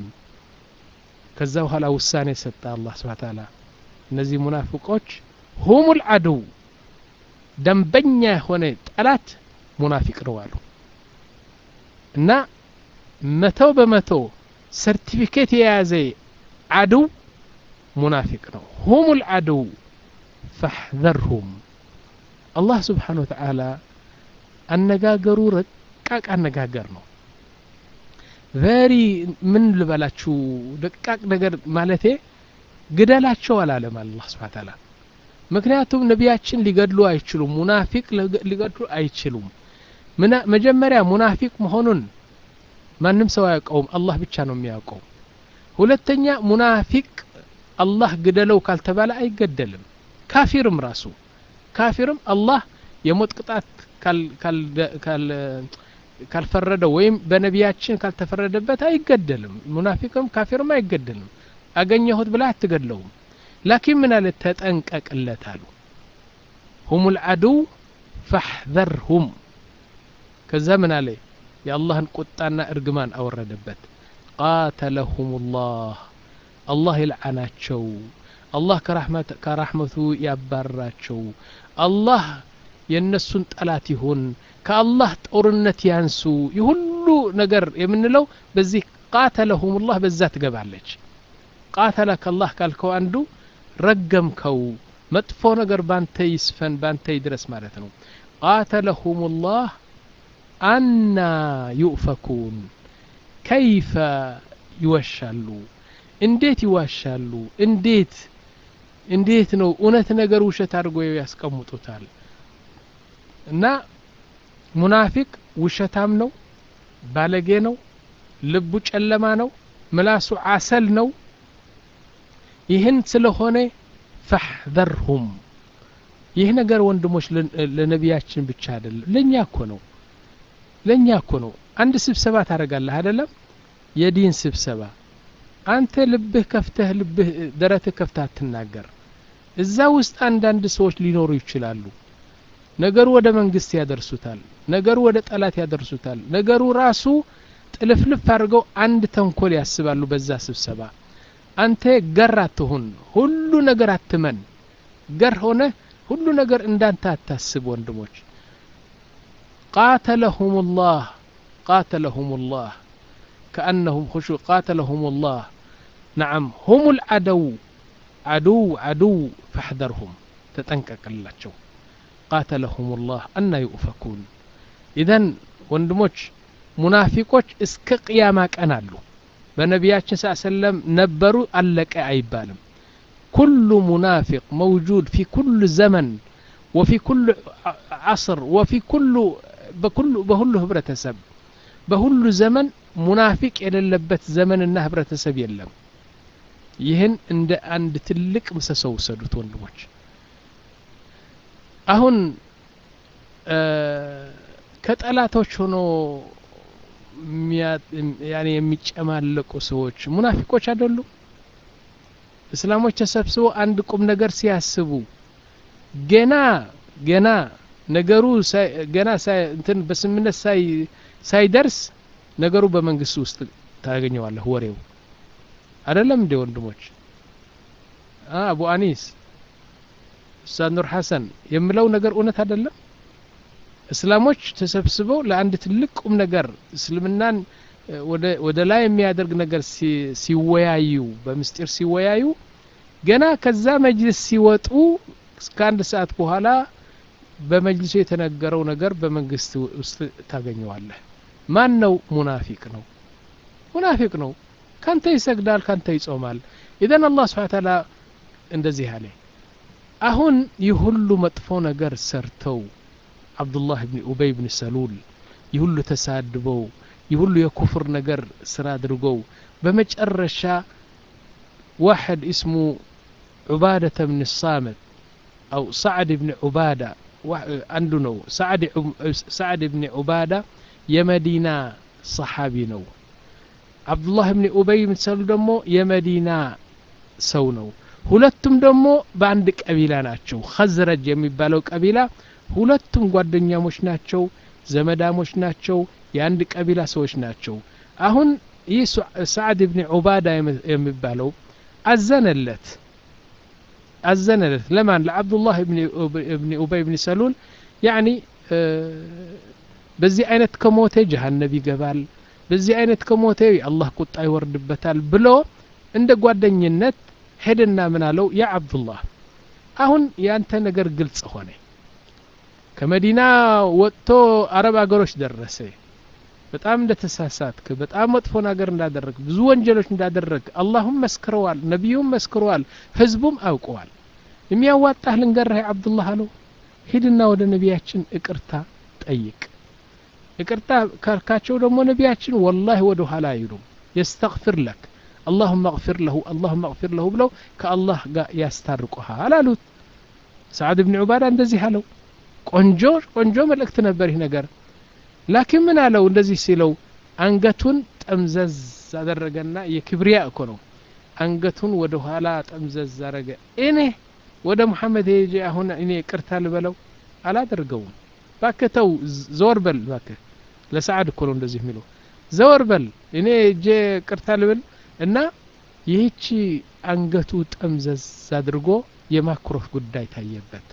ከዛ በኋላ ውሳኔ ሰጠ አላህ ስብሓ ታላ እነዚህ ሙናፊቆች ሁሙ ልዓድው ደንበኛ የሆነ ጠላት ሙናፊቅ ነው አሉ እና መተው በመቶ ሰርቲፊኬት የያዘ አድው ሙናፊቅ ነው ሁም ልዓድው ፈሕዘርሁም አላህ ስብሓን ወተዓላ አነጋገሩ ረቃቅ አነጋገር ነው ቨሪ ምን ልበላችሁ ደቃቅ ነገር ማለቴ ግደላቸው አላለም አላህ ስብሓ ታላ ምክንያቱም ነቢያችን ሊገድሉ አይችሉም ሙናፊቅ ሊገድሉ አይችሉም መጀመሪያ ሙናፊቅ መሆኑን ማንም ሰው አያውቀውም አላህ ብቻ ነው የሚያውቀው ሁለተኛ ሙናፊቅ አላህ ግደለው ካልተባለ አይገደልም ካፊርም ራሱ ካፊርም አላህ የሞት ቅጣት ካልፈረደው ወይም በነቢያችን ካልተፈረደበት አይገደልም ሙናፊቅም ካፊርም አይገደልም አገኘሁት ብላ አትገድለውም ላኪን ምን አለ ተጠንቀቅለት አሉ ሁም ልዓድው ፈሕዘርሁም ከዛ ምን አለ የአላህን ቁጣና እርግማን አወረደበት ቃተለሁም ላህ አላህ ይልዓናቸው አላህ ከራሕመቱ ያባራቸው አላህ የእነሱን ጠላት ይሁን ከአላህ ጦርነት ያንሱ የሁሉ ነገር የምንለው በዚህ ቃተለሁም ላህ በዛ ትገባለች ቃተለ ከላህ ካልከው አንዱ ረገምከው መጥፎ ነገር ባንተ ይስፈን ባንተ ይድረስ ማለት ነው ቃተለሁም ላህ አና ዩእፈኩን ከይፈ ይወሻሉ እንዴት ይዋሻሉ እንዴት እንዴት ነው እውነት ነገር ውሸት አድርጎ ያስቀምጡታል እና ሙናፊቅ ውሸታም ነው ባለጌ ነው ልቡ ጨለማ ነው ምላሱ አሰል ነው ይህን ስለሆነ ፈሕዘርሁም ይህ ነገር ወንድሞች ለነቢያችን ብቻ አይደለም ለእኛ እኮ ነው ለእኛ እኮ ነው አንድ ስብሰባ ታደርጋለህ አይደለም የዲን ስብሰባ አንተ ልብህ ከፍተህ ልብህ ደረትህ ከፍተህ አትናገር እዛ ውስጥ አንዳንድ ሰዎች ሊኖሩ ይችላሉ ነገሩ ወደ መንግስት ያደርሱታል ነገሩ ወደ ጠላት ያደርሱታል ነገሩ ራሱ ጥልፍልፍ አድርገው አንድ ተንኮል ያስባሉ በዛ ስብሰባ አንተ ገር አትሁን ሁሉ ነገር አትመን ገር ሆነ ሁሉ ነገር እንዳንተ አታስብ ወንድሞች ቃተለሁም ላህ ቃተለሁም ላህ كأنهم خشوع قاتلهم الله نعم هم العدو عدو عدو فاحذرهم تتنكك اللاتشو قاتلهم الله أن يؤفكون إذن ወንድሞች ሙናፊቆች እስከ ቅያማ ቀን አሉ በነቢያችን ስ ሰለም ነበሩ አለቀ አይባልም ኩሉ ሙናፊቅ መውጁድ ፊ ኩሉ ዘመን ወፊ ኩሉ ዓስር ወፊ ኩሉ በሁሉ ህብረተሰብ በሁሉ ዘመን ሙናፊቅ የሌለበት ዘመንና ህብረተሰብ የለም ይህን እንደ አንድ ትልቅ ምሰሶ ውሰዱት ወንድሞች አሁን ከጠላቶች ሆኖ ያኔ የሚጨማለቁ ሰዎች ሙናፊቆች አይደሉም እስላሞች ተሰብስበው አንድ ቁም ነገር ሲያስቡ ገና ገና ነገሩ ገና እንትን በስምነት ሳይደርስ ነገሩ በመንግስት ውስጥ ታገኘዋለህ ወሬው አይደለም እንዴ ወንድሞች አቡ አኒስ ኡስታዝ ኑር ሐሰን የምለው ነገር እውነት አይደለም እስላሞች ተሰብስበው ለአንድ ትልቅ ቁም ነገር እስልምናን ወደ ላይ የሚያደርግ ነገር ሲወያዩ በምስጢር ሲወያዩ ገና ከዛ መጅልስ ሲወጡ እስከ አንድ ሰዓት በኋላ በመጅልሱ የተነገረው ነገር በመንግስት ውስጥ ታገኘዋለህ ማን ነው ሙናፊቅ ነው ሙናፊቅ ነው ካንተ ይሰግዳል ካንተ ይጾማል ኢዘን አላህ ስብሓን ታላ እንደዚህ አለ አሁን ይህ ሁሉ መጥፎ ነገር ሰርተው አብዱላህ ብን ኡበይ ብን ሰሉል ይህ ሁሉ ተሳድበው ይህ ሁሉ የኩፍር ነገር ስራ አድርገው በመጨረሻ ዋሕድ እስሙ ዑባደተ ብን ሳመት አው ሳዕድ ብን ዑባዳ አንዱ ነው ሳዕድ ብን ዑባዳ የመዲና ሰሓቢ ነው አብዱላህ ብን ኡበይ ብን ሰሉል ደግሞ የመዲና ሰው ነው ሁለቱም ደግሞ በአንድ ቀቢላ ናቸው ኸዝረጅ የሚባለው ቀቢላ ሁለቱም ጓደኛሞች ናቸው ዘመዳሞች ናቸው የአንድ ቀቢላ ሰዎች ናቸው አሁን ይህ ሰዓድ ብን ዑባዳ የሚባለው አዘነለት አዘነለት ለማን ለአብዱላህ ብን ኡበይ ብን ሰሉል ያኒ በዚህ አይነት ከሞተ ጀሃነብ ይገባል በዚህ አይነት ከሞተ የአላህ ቁጣ ይወርድበታል ብሎ እንደ ጓደኝነት ሄደና ምን አለው ያ አብዱላህ አሁን ያንተ ነገር ግልጽ ሆነ ከመዲና ወጥቶ አረብ አገሮች ደረሰ በጣም እንደተሳሳትክ በጣም መጥፎ ነገር እንዳደረግ ብዙ ወንጀሎች እንዳደረግ አላሁም መስክረዋል ነቢዩም መስክረዋል ህዝቡም አውቀዋል የሚያዋጣህ ልንገርህ አብዱላህ አለው ሂድና ወደ ነቢያችን እቅርታ ጠይቅ ይቅርታ ካልካቸው ደግሞ ነቢያችን ወላሂ ወደ ኋላ አይሉም የስተግፊር ለክ አላሁመ እግፊር ለሁ አላሁመ እግፊር ለሁ ብለው ከአላህ ጋር ያስታርቁሃል አሉት ሰዓድ ብን ዑባዳ እንደዚህ አለው ቆንጆ ቆንጆ መልእክት ነበር ይህ ነገር ላኪን ምን አለው እንደዚህ ሲለው አንገቱን ጠምዘዝ አደረገና የክብሪያ እኮ ነው አንገቱን ወደ ኋላ ጠምዘዝ አረገ እኔ ወደ ሙሐመድ ሄጄ አሁን እኔ ቅርታ ልበለው አላደርገውም ባክህ ተው ዘወር በል ባክህ ለሰዓድ እኮ ነው እንደዚህ የሚለው ዘወር በል እኔ እጄ ቅርታ ልብል እና ይህቺ አንገቱ ጠምዘዝ አድርጎ የማኩረፍ ጉዳይ ታየበት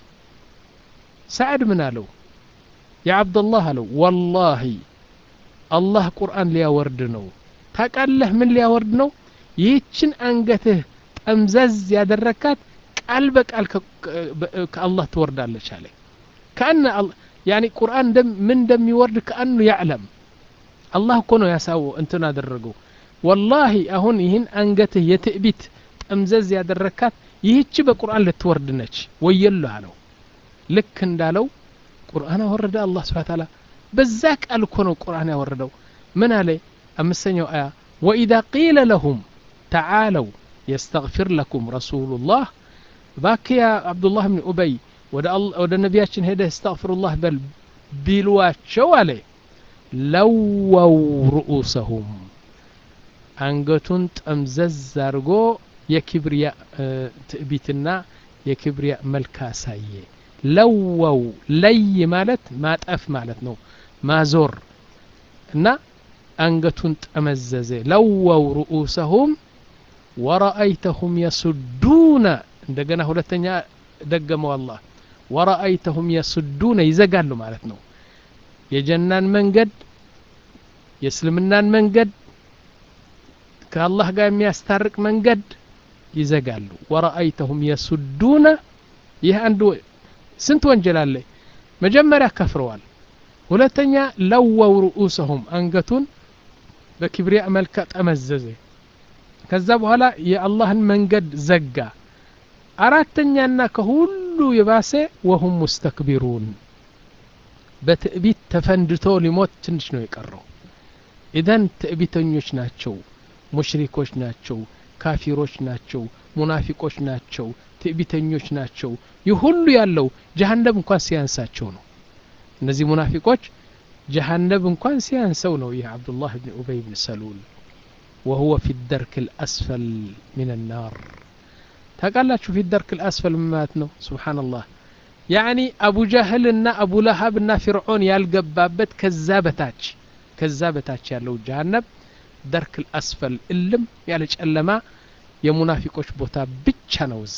ሰዓድ ምን አለው የዓብደላህ አለው ወላሂ አላህ ቁርአን ሊያወርድ ነው ታቃለህ ምን ሊያወርድ ነው ይህችን አንገትህ ጠምዘዝ ያደረካት ቃል በቃል ከአላህ ትወርዳለች አለ ከአነ ያኒ ቁርአን ምን እንደሚወርድ ከአኑ ያዕለም አላህ እኮ ነው ያሳው እንትን አደረገው ወላሂ አሁን ይህን አንገትህ የትዕቢት ጠምዘዝ ያደረካት ይህች በቁርአን ልትወርድ ነች ወየሉ አለው ልክ እንዳለው ቁርአን አወረደ አላህ ስብሓ ታላ በዛ ቃል እኮ ነው ቁርአን ያወረደው ምን አለ አምስተኛው አያ ወኢዛ ቂለ ለሁም ተዓለው የስተግፊር ለኩም ረሱሉላህ ባክ ያ አብዱላህ ብን ኡበይ ወደ ነቢያችን ሄደ እስተግፍሩላህ በል ቢሏቸው አለ ለወው ርኡሰሁም አንገቱን ጠምዘዝ አድርጎ የክብሪያ ትዕቢትና የክብሪያ መልክ አሳየ ለወው ለይ ማለት ማጠፍ ማለት ነው ማዞር እና አንገቱን ጠመዘዘ ለወው ርኡሰሁም ወረአይተሁም የሱዱነ እንደገና ሁለተኛ ደገመው አላህ ወረአይተሁም የሱዱነ ይዘጋሉ ማለት ነው የጀናን መንገድ የእስልምናን መንገድ ከአላህ ጋር የሚያስታርቅ መንገድ ይዘጋሉ ወረአይተሁም የሱዱነ ይህ አንዱ ስንት ወንጀል አለ መጀመሪያ ከፍረዋል ሁለተኛ ለወው ርኡሰሁም አንገቱን በኪብሪያ መልካ ጠመዘዘ ከዛ በኋላ የአላህን መንገድ ዘጋ አራተኛና ከሁሉ የባሰ ወሁም ሙስተክቢሩን በትዕቢት ተፈንድቶ ሊሞት ትንሽ ነው የቀረው ኢዘን ትዕቢተኞች ናቸው ሙሽሪኮች ናቸው ካፊሮች ናቸው ሙናፊቆች ናቸው ትዕቢተኞች ናቸው ይህ ሁሉ ያለው ጀሃነብ እንኳን ሲያንሳቸው ነው እነዚህ ሙናፊቆች ጀሃነብ እንኳን ሲያንሰው ነው ይህ አብዱላህ ብን ኡበይ ብን ሰሉል ወሁወ ፊ ደርክ ልአስፈል ምን ናር ታውቃላችሁ ፊ ደርክ ልአስፈል ማለት ነው ስብሓንላህ ያኒ አቡ ጃህል እና አቡ ለሀብ እና ፊርዖን ያልገባበት ከዛ በታች ከዛ በታች ያለው ጀሃነብ ደርክ ልአስፈል እልም ያለ ጨለማ የሙናፊቆች ቦታ ብቻ ነው እዛ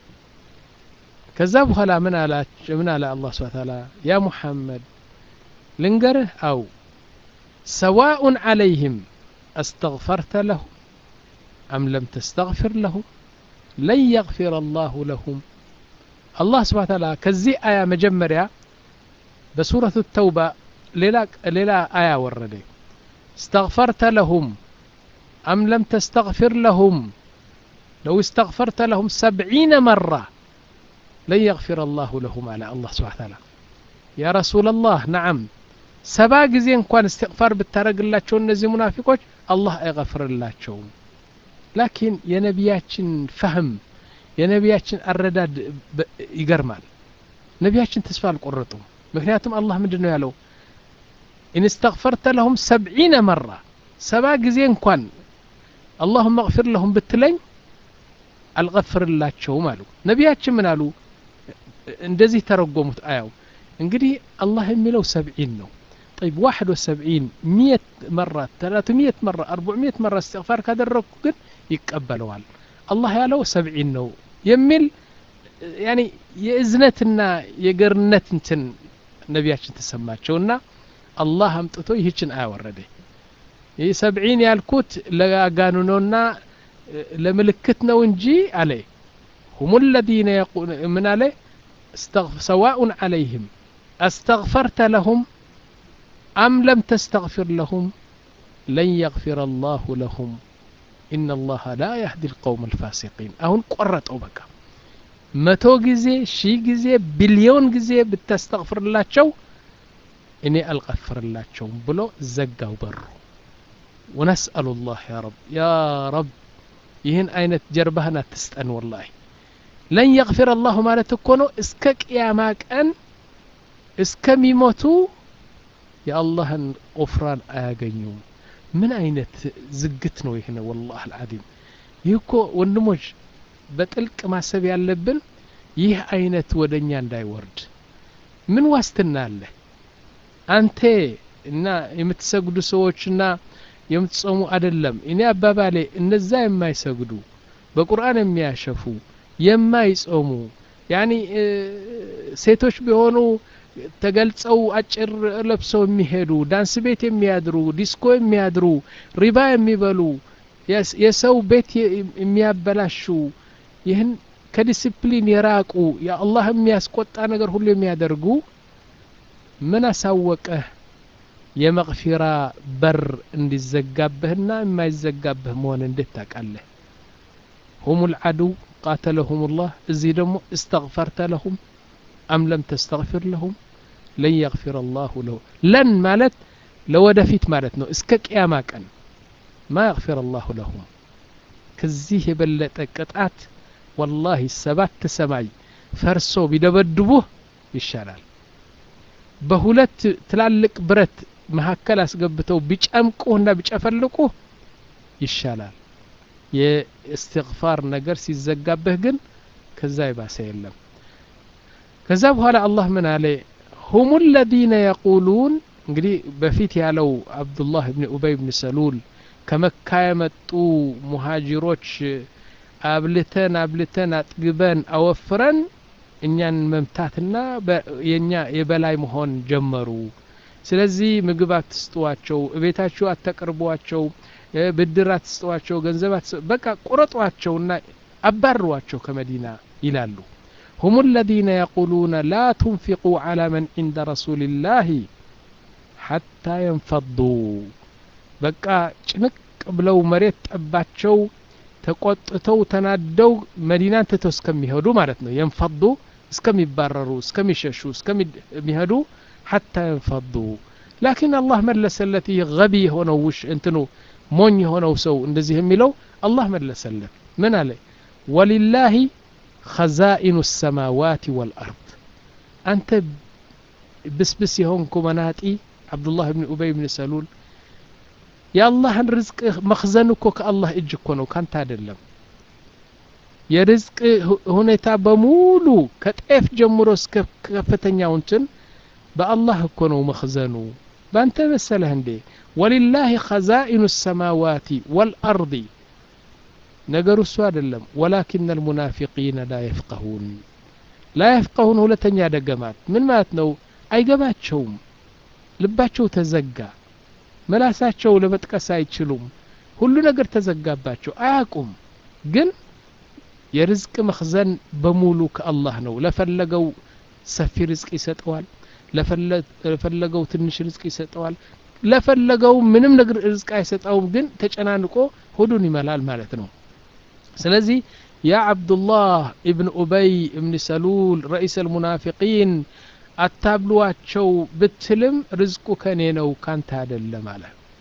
ከዛ በኋላ ምን ምን አለ አላህ ስብሐ ተዓላ ያ ሙሐመድ ልንገርህ አው ሰዋኡን ዓለይህም አስተግፈርተ ለሁም አም ለም ተስተግፊር ለሁም ለን የግፊር አላሁ ለሁም አላህ ስብሐ ተዓላ ከዚህ አያ መጀመሪያ በሱረቱ ተውባ ሌላ አያ ወረደ استغفرت لهم أم لم تستغفر لهم لو استغفرت لهم سبعين مرة لن يغفر الله لهم على الله سبحانه وتعالى يا رسول الله نعم سبا ጊዜ እንኳን استغفار ብታረግላቸው እነዚህ ሙናፊቆች አላህ አይغፍርላቸውም ላኪን የነቢያችን ፈህም የነቢያችን አረዳድ ይገርማል ነቢያችን ተስፋ አልቆረጡም ምክንያቱም አላህ ምንድን ነው ያለው ኢን እስተግፈርተ ለሁም ሰብዒነ መራ ሰባ ጊዜ እንኳን አላሁመ እግፊር ለሁም ብትለኝ አልገፍርላቸውም አሉ ነቢያችን ምን አሉ እንደዚህ ተረጎሙት አያው እንግዲህ አላህ የሚለው ሰብዒን ነው طيب واحد وسبعين مية مرة ثلاثمية مرة أربعمية مرة استغفار كادرك ግን ይቀበለዋል አላህ ያለው ሰብዒን ነው የሚል ያኒ የእዝነትና የገርነት እንትን ነቢያችን ተሰማቸውና አላህ አምጥቶ ይህችን አያወረደ ይህ ሰብዒን ያልኩት ለጋኑኖና ለምልክት ነው እንጂ አለ ሁሙ ለዚነ ምን አለ ሰዋኡን ዓለይህም አስተግፈርተ ለሁም አም ለም ተስተግፊር ለሁም ለን የግፊር አላሁ ለሁም ኢነ አላህ ላ ያህዲ ልቀውም አልፋሲቂን አሁን ቆረጠው በቃ መቶ ጊዜ ሺህ ጊዜ ቢሊዮን ጊዜ ብታስተግፍርላቸው እኔ አልቀፍርላቸውም ብሎ ዘጋው በሩ ወነስአሉ ላህ ያ ረብ ያ ረብ ይህን አይነት ጀርባህን አትስጠን ወላሂ ለን የግፊር አላሁ ማለት እኮ ነው እስከ ቅያማ ቀን እስከሚሞቱ የአላህን ቁፍራን አያገኙም ምን አይነት ዝግት ነው ይህን ወላህ አልዓዚም ይህ እኮ ወንድሞች በጥልቅ ማሰብ ያለብን ይህ አይነት ወደ እኛ እንዳይወርድ ምን ዋስትና አለ አንተ እና የምትሰግዱ ሰዎችና የምትጾሙ አይደለም እኔ አባባሌ እነዛ የማይሰግዱ በቁርአን የሚያሸፉ የማይጾሙ ያኒ ሴቶች ቢሆኑ ተገልጸው አጭር ለብሰው የሚሄዱ ዳንስ ቤት የሚያድሩ ዲስኮ የሚያድሩ ሪባ የሚበሉ የሰው ቤት የሚያበላሹ ይህን ከዲስፕሊን የራቁ የአላህ የሚያስቆጣ ነገር ሁሉ የሚያደርጉ ምን አሳወቀህ የመቅፊራ በር እንዲዘጋብህና የማይዘጋብህ መሆን እንዴት ታውቃለህ ሁም ልዓዱው ቃተለሁም ላህ እዚህ ደግሞ እስተግፈርተ ለሁም አም ለም ተስተግፊር ለሁም ለን የግፊር አላሁ ለሁ ለን ማለት ለወደፊት ማለት ነው እስከ ቅያማ ቀን ማ የግፊር አላሁ ለሁም ከዚህ የበለጠ ቅጣት ወላሂ ሰባት ሰማይ ፈርሶ ቢደበድቡህ ይሻላል በሁለት ትላልቅ ብረት መካከል አስገብተው ቢጨምቁህና ቢጨፈልቁህ ይሻላል የእስትግፋር ነገር ሲዘጋብህ ግን ከዛ የባሰ የለም ከዛ በኋላ አላህ ምን አለ ሁም ለዚነ የቁሉን እንግዲህ በፊት ያለው አብዱላህ ብን ኡበይ ብን ሰሉል ከመካ የመጡ ሙሃጅሮች አብልተን አብልተን አጥግበን አወፍረን እኛን መምታትና የኛ የበላይ መሆን ጀመሩ ስለዚህ ምግብ አትስጧቸው እቤታችሁ አታቀርቧቸው ብድር አትስጧቸው ገንዘብ በቃ ቁረጧቸውና አባሯቸው ከመዲና ይላሉ هم الذين يقولون لا تنفقوا على من عند رسول الله حتى ينفضوا በቃ ጭንቅ ብለው መሬት ጠባቸው ተቆጥተው ተናደው መዲናን ትተው እስከሚሄዱ ማለት ነው የንፈዱ እስከሚባረሩ እስከሚሸሹ እስከሚሄዱ ሐታ የንፈዱ ላኪን አላህ መለሰለት ይህ ገቢ የሆነው ውሽ እንትኑ ሞኝ የሆነው ሰው እንደዚህ የሚለው አላህ መለሰለት ምን አለ ወሊላሂ ኸዛኢኑ ሰማዋት ወልአርድ አንተ ብስብስ የሆንኩ መናጢ አብዱላህ ብን ኡበይ ብን ሰሉል የአላህን ርዝቅ መክዘን እኮ ከአላህ እጅ እኮ ነው ካንተ አይደለም የርዝቅ ሁኔታ በሙሉ ከጤፍ ጀምሮ እስከ ከፍተኛው እንትን በአላህ እኮ ነው መክዘኑ በአንተ መሰለህ እንዴ ወሊላህ ኸዛኢኑ ሰማዋቲ ወልአርዲ ነገሩ እሱ አይደለም ወላኪን አልሙናፊቂነ ላ የፍቀሁን ላ የፍቀሁን ሁለተኛ ደገማት ምን ማለት ነው አይገባቸውም ልባቸው ተዘጋ መላሳቸው ለመጥቀስ አይችሉም ሁሉ ነገር ተዘጋባቸው አያቁም ግን የርዝቅ መክዘን በሙሉ ከአላህ ነው ለፈለገው ሰፊ ርዝቅ ይሰጠዋል ለፈለገው ትንሽ ርዝቅ ይሰጠዋል ለፈለገው ምንም ነገር ርዝቅ አይሰጠውም ግን ተጨናንቆ ሆዱን ይመላል ማለት ነው ስለዚህ ያ አብዱላህ እብን ኡበይ እብን ሰሉል ረኢስ አልሙናፊቂን አታብሏቸው ብትልም ርዝቁ ከኔ ነው ካንተ አይደለም አለ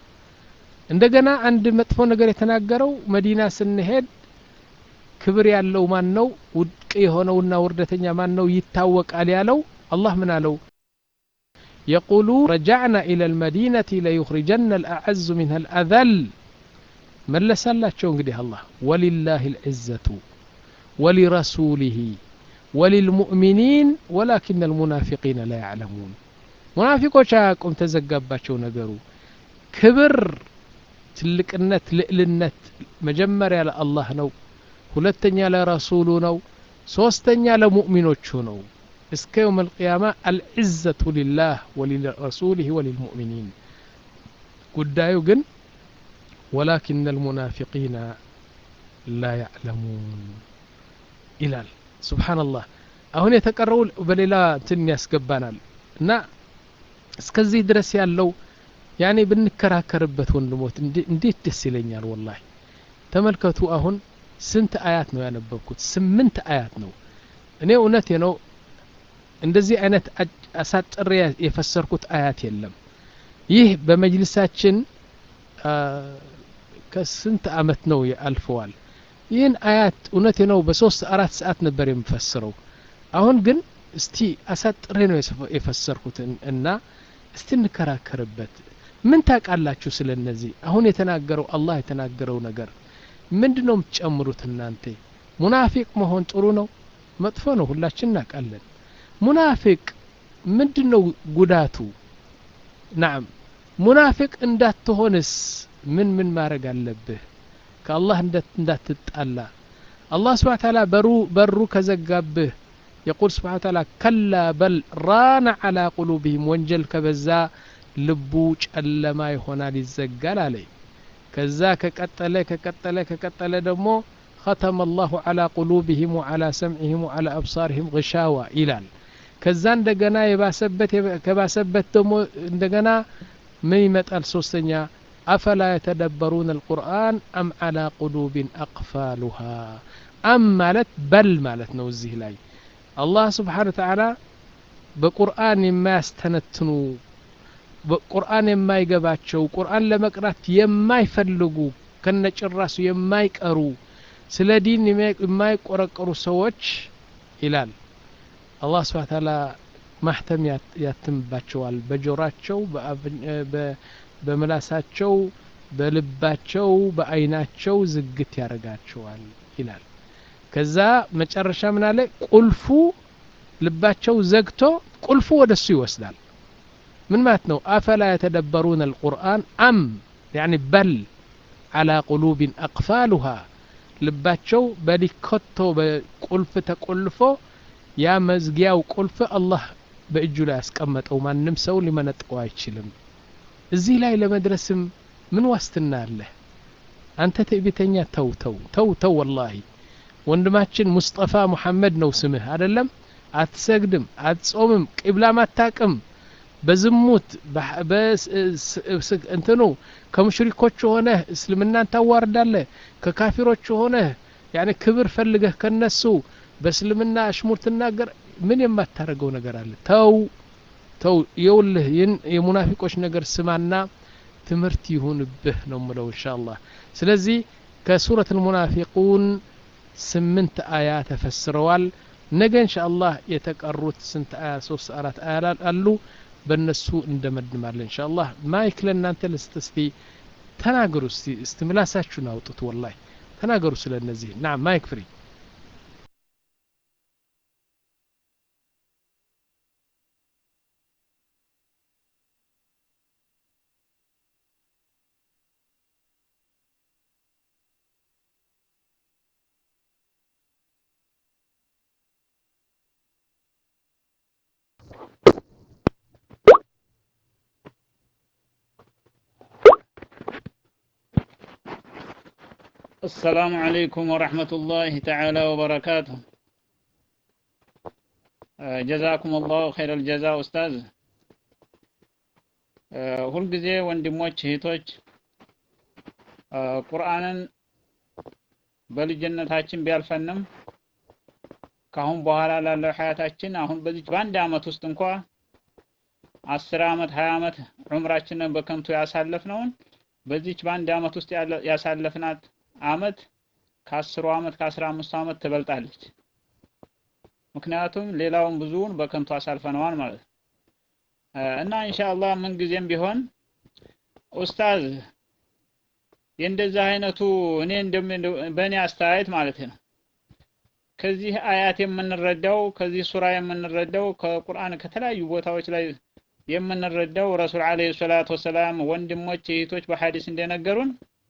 እንደገና አንድ መጥፎ ነገር የተናገረው መዲና ስንሄድ ክብር ያለው ማን ነው ውድቅ የሆነውና ውርደተኛ ማን ነው ይታወቃል ያለው አላህ ምን አለው የቁሉ ረጃዕና ኢላ ልመዲነቲ ለዩኽሪጀና ልአዐዙ ሚንሃ ልአዘል መለሳላቸው እንግዲህ አላህ ወሊላህ ልዕዘቱ ወሊረሱሊህ ወሊልሙእሚኒን ወላኪን አልሙናፊቂነ ላ ያዕለሙን ሙናፊቆች አያቁም ተዘጋባቸው ነገሩ ክብር ትልቅነት ልዕልነት መጀመሪያ ለአላህ ነው ሁለተኛ ለረሱሉ ነው ሶስተኛ ለሙእሚኖቹ ነው እስከ የውም አልቅያማ አልዕዘቱ ሊላህ ወሊረሱሊህ ወሊልሙእሚኒን ጉዳዩ ግን ወላኪን አልሙናፊቂነ ላ ያዕለሙን ይላል ሱብሓነላህ አሁን የተቀረው በሌላ እንትን ያስገባናል እና እስከዚህ ድረስ ያለው ያኔ ብንከራከርበት ወንድሞት እንዴት ደስ ይለኛል ወላሂ ተመልከቱ አሁን ስንት አያት ነው ያነበብኩት ስምንት አያት ነው እኔ እውነቴ ነው እንደዚህ አይነት አሳጥሬ የፈሰርኩት አያት የለም ይህ በመጅልሳችን ከስንት አመት ነው አልፈዋል ይህን አያት እውነቴ ነው በሶስት አራት ሰዓት ነበር የምፈስረው አሁን ግን እስቲ አሳጥሬ ነው የፈሰርኩት እና እስቲ እንከራከርበት ምን ታውቃላችሁ ስለ እነዚህ አሁን የተናገረው አላህ የተናገረው ነገር ምንድ ነው የምትጨምሩት እናንተ ሙናፊቅ መሆን ጥሩ ነው መጥፎ ነው ሁላችን እናውቃለን ሙናፊቅ ምንድ ነው ጉዳቱ ናም ሙናፊቅ እንዳትሆንስ ምን ምን ማድረግ አለብህ ከአላህ እንዳትጣላ አላህ ስብሓን ታላ በሩ በሩ ከዘጋብህ የቁል ስብሓን ታላ ከላ በል ራነ ዓላ ቁሉብህም ወንጀል ከበዛ ልቡ ጨለማ ይሆናል ይዘጋል አለይ ከዛ ከቀጠለ ከቀጠለ ከቀጠለ ደግሞ ختم الله على قلوبهم وعلى سمعهم وعلى أبصارهم غشاوة ይላል ከዛ እንደገና የባሰበት ከባሰበት ደግሞ እንደገና ምን ይመጣል ሶስተኛ አፈላ የተደበሩን አልቁርአን አም አላ ቁሉብን አቅፋሉሃ አም ማለት በል ማለት ነው እዚህ ላይ አላህ ስብሓን ተዓላ በቁርአን የማያስተነትኑ ቁርአን የማይገባቸው ቁርአን ለመቅራት የማይፈልጉ ከነጭራሱ የማይቀሩ ስለ ዲን የማይቆረቀሩ ሰዎች ይላል አላህ ስብሓን ታላ ማህተም ያትምባቸዋል በጆራቸው በምላሳቸው በልባቸው በአይናቸው ዝግት ያደርጋቸዋል ይላል ከዛ መጨረሻ ምን አለ ቁልፉ ልባቸው ዘግቶ ቁልፉ ወደ እሱ ይወስዳል ምን ማለት ነው አፈላ የተደበሩን አልቁርአን አም ያኒ በል አላ ቁሉብን አቅፋሉሃ ልባቸው በሊኮቶ በቁልፍ ተቆልፎ ያ መዝጊያው ቁልፍ አላህ በእጁ ላይ ያስቀመጠው ማንም ሰው ሊመነጥቀው አይችልም እዚህ ላይ ለመድረስም ምን ዋስትና አለ አንተ ትዕቢተኛ ተው ተው ተው ተው ወላሂ ወንድማችን ሙስጠፋ ሙሐመድ ነው ስምህ አደለም አትሰግድም አትጾምም ቂብላም አታቅም በዝሙት እንትኑ ከሙሽሪኮች ሆነህ እስልምናን ታዋርዳለህ ከካፊሮች ሆነህ ያኒ ክብር ፈልገህ ከነሱ በእስልምና አሽሙር ትናገር ምን የማታደርገው ነገር አለ ተው ተው የውልህ ይህን የሙናፊቆች ነገር ስማና ትምህርት ይሁንብህ ነው ምለው እንሻ አላህ ስለዚህ ከሱረት ልሙናፊቁን ስምንት አያ ተፈስረዋል ነገ እንሻ አላህ የተቀሩት ስንት አያ ሶስት አራት አያ አሉ በእነሱ እንደመድማለን እንሻ አላህ ማይክ ለእናንተ ልስጥ እስቲ ተናገሩ እስቲ እስቲ ምላሳችሁን አውጡት ወላሂ ተናገሩ ስለ እነዚህ ና ማይክ ፍሪ السلام عليكم ورحمة الله تعالى وبركاته ጀዛኩም አላሁ ኸይረ ልጀዛ ኡስታዝ ሁልጊዜ ወንድሞች እህቶች ቁርአንን በልጅነታችን ቢያልፈንም ከአሁን በኋላ ላለው ሀያታችን አሁን በዚች በአንድ አመት ውስጥ እንኳ አስር አመት ሀያ አመት ዑምራችንን በከንቱ ያሳለፍነውን በዚች በአንድ አመት ውስጥ ያሳለፍናት አመት ከአስሩ አመት ከአስራ አምስቱ አመት ትበልጣለች። ምክንያቱም ሌላውን ብዙውን በከንቱ አሳልፈነዋል ማለት ነው እና ኢንሻአላህ ምን ጊዜም ቢሆን ኡስታዝ የእንደዚህ አይነቱ እኔ በእኔ አስተያየት ማለት ነው ከዚህ አያት የምንረዳው ከዚህ ሱራ የምንረዳው ከቁርአን ከተለያዩ ቦታዎች ላይ የምንረዳው ረሱል አለይሂ ሰላቱ ወሰላም ወንድሞች እህቶች በሐዲስ እንደነገሩን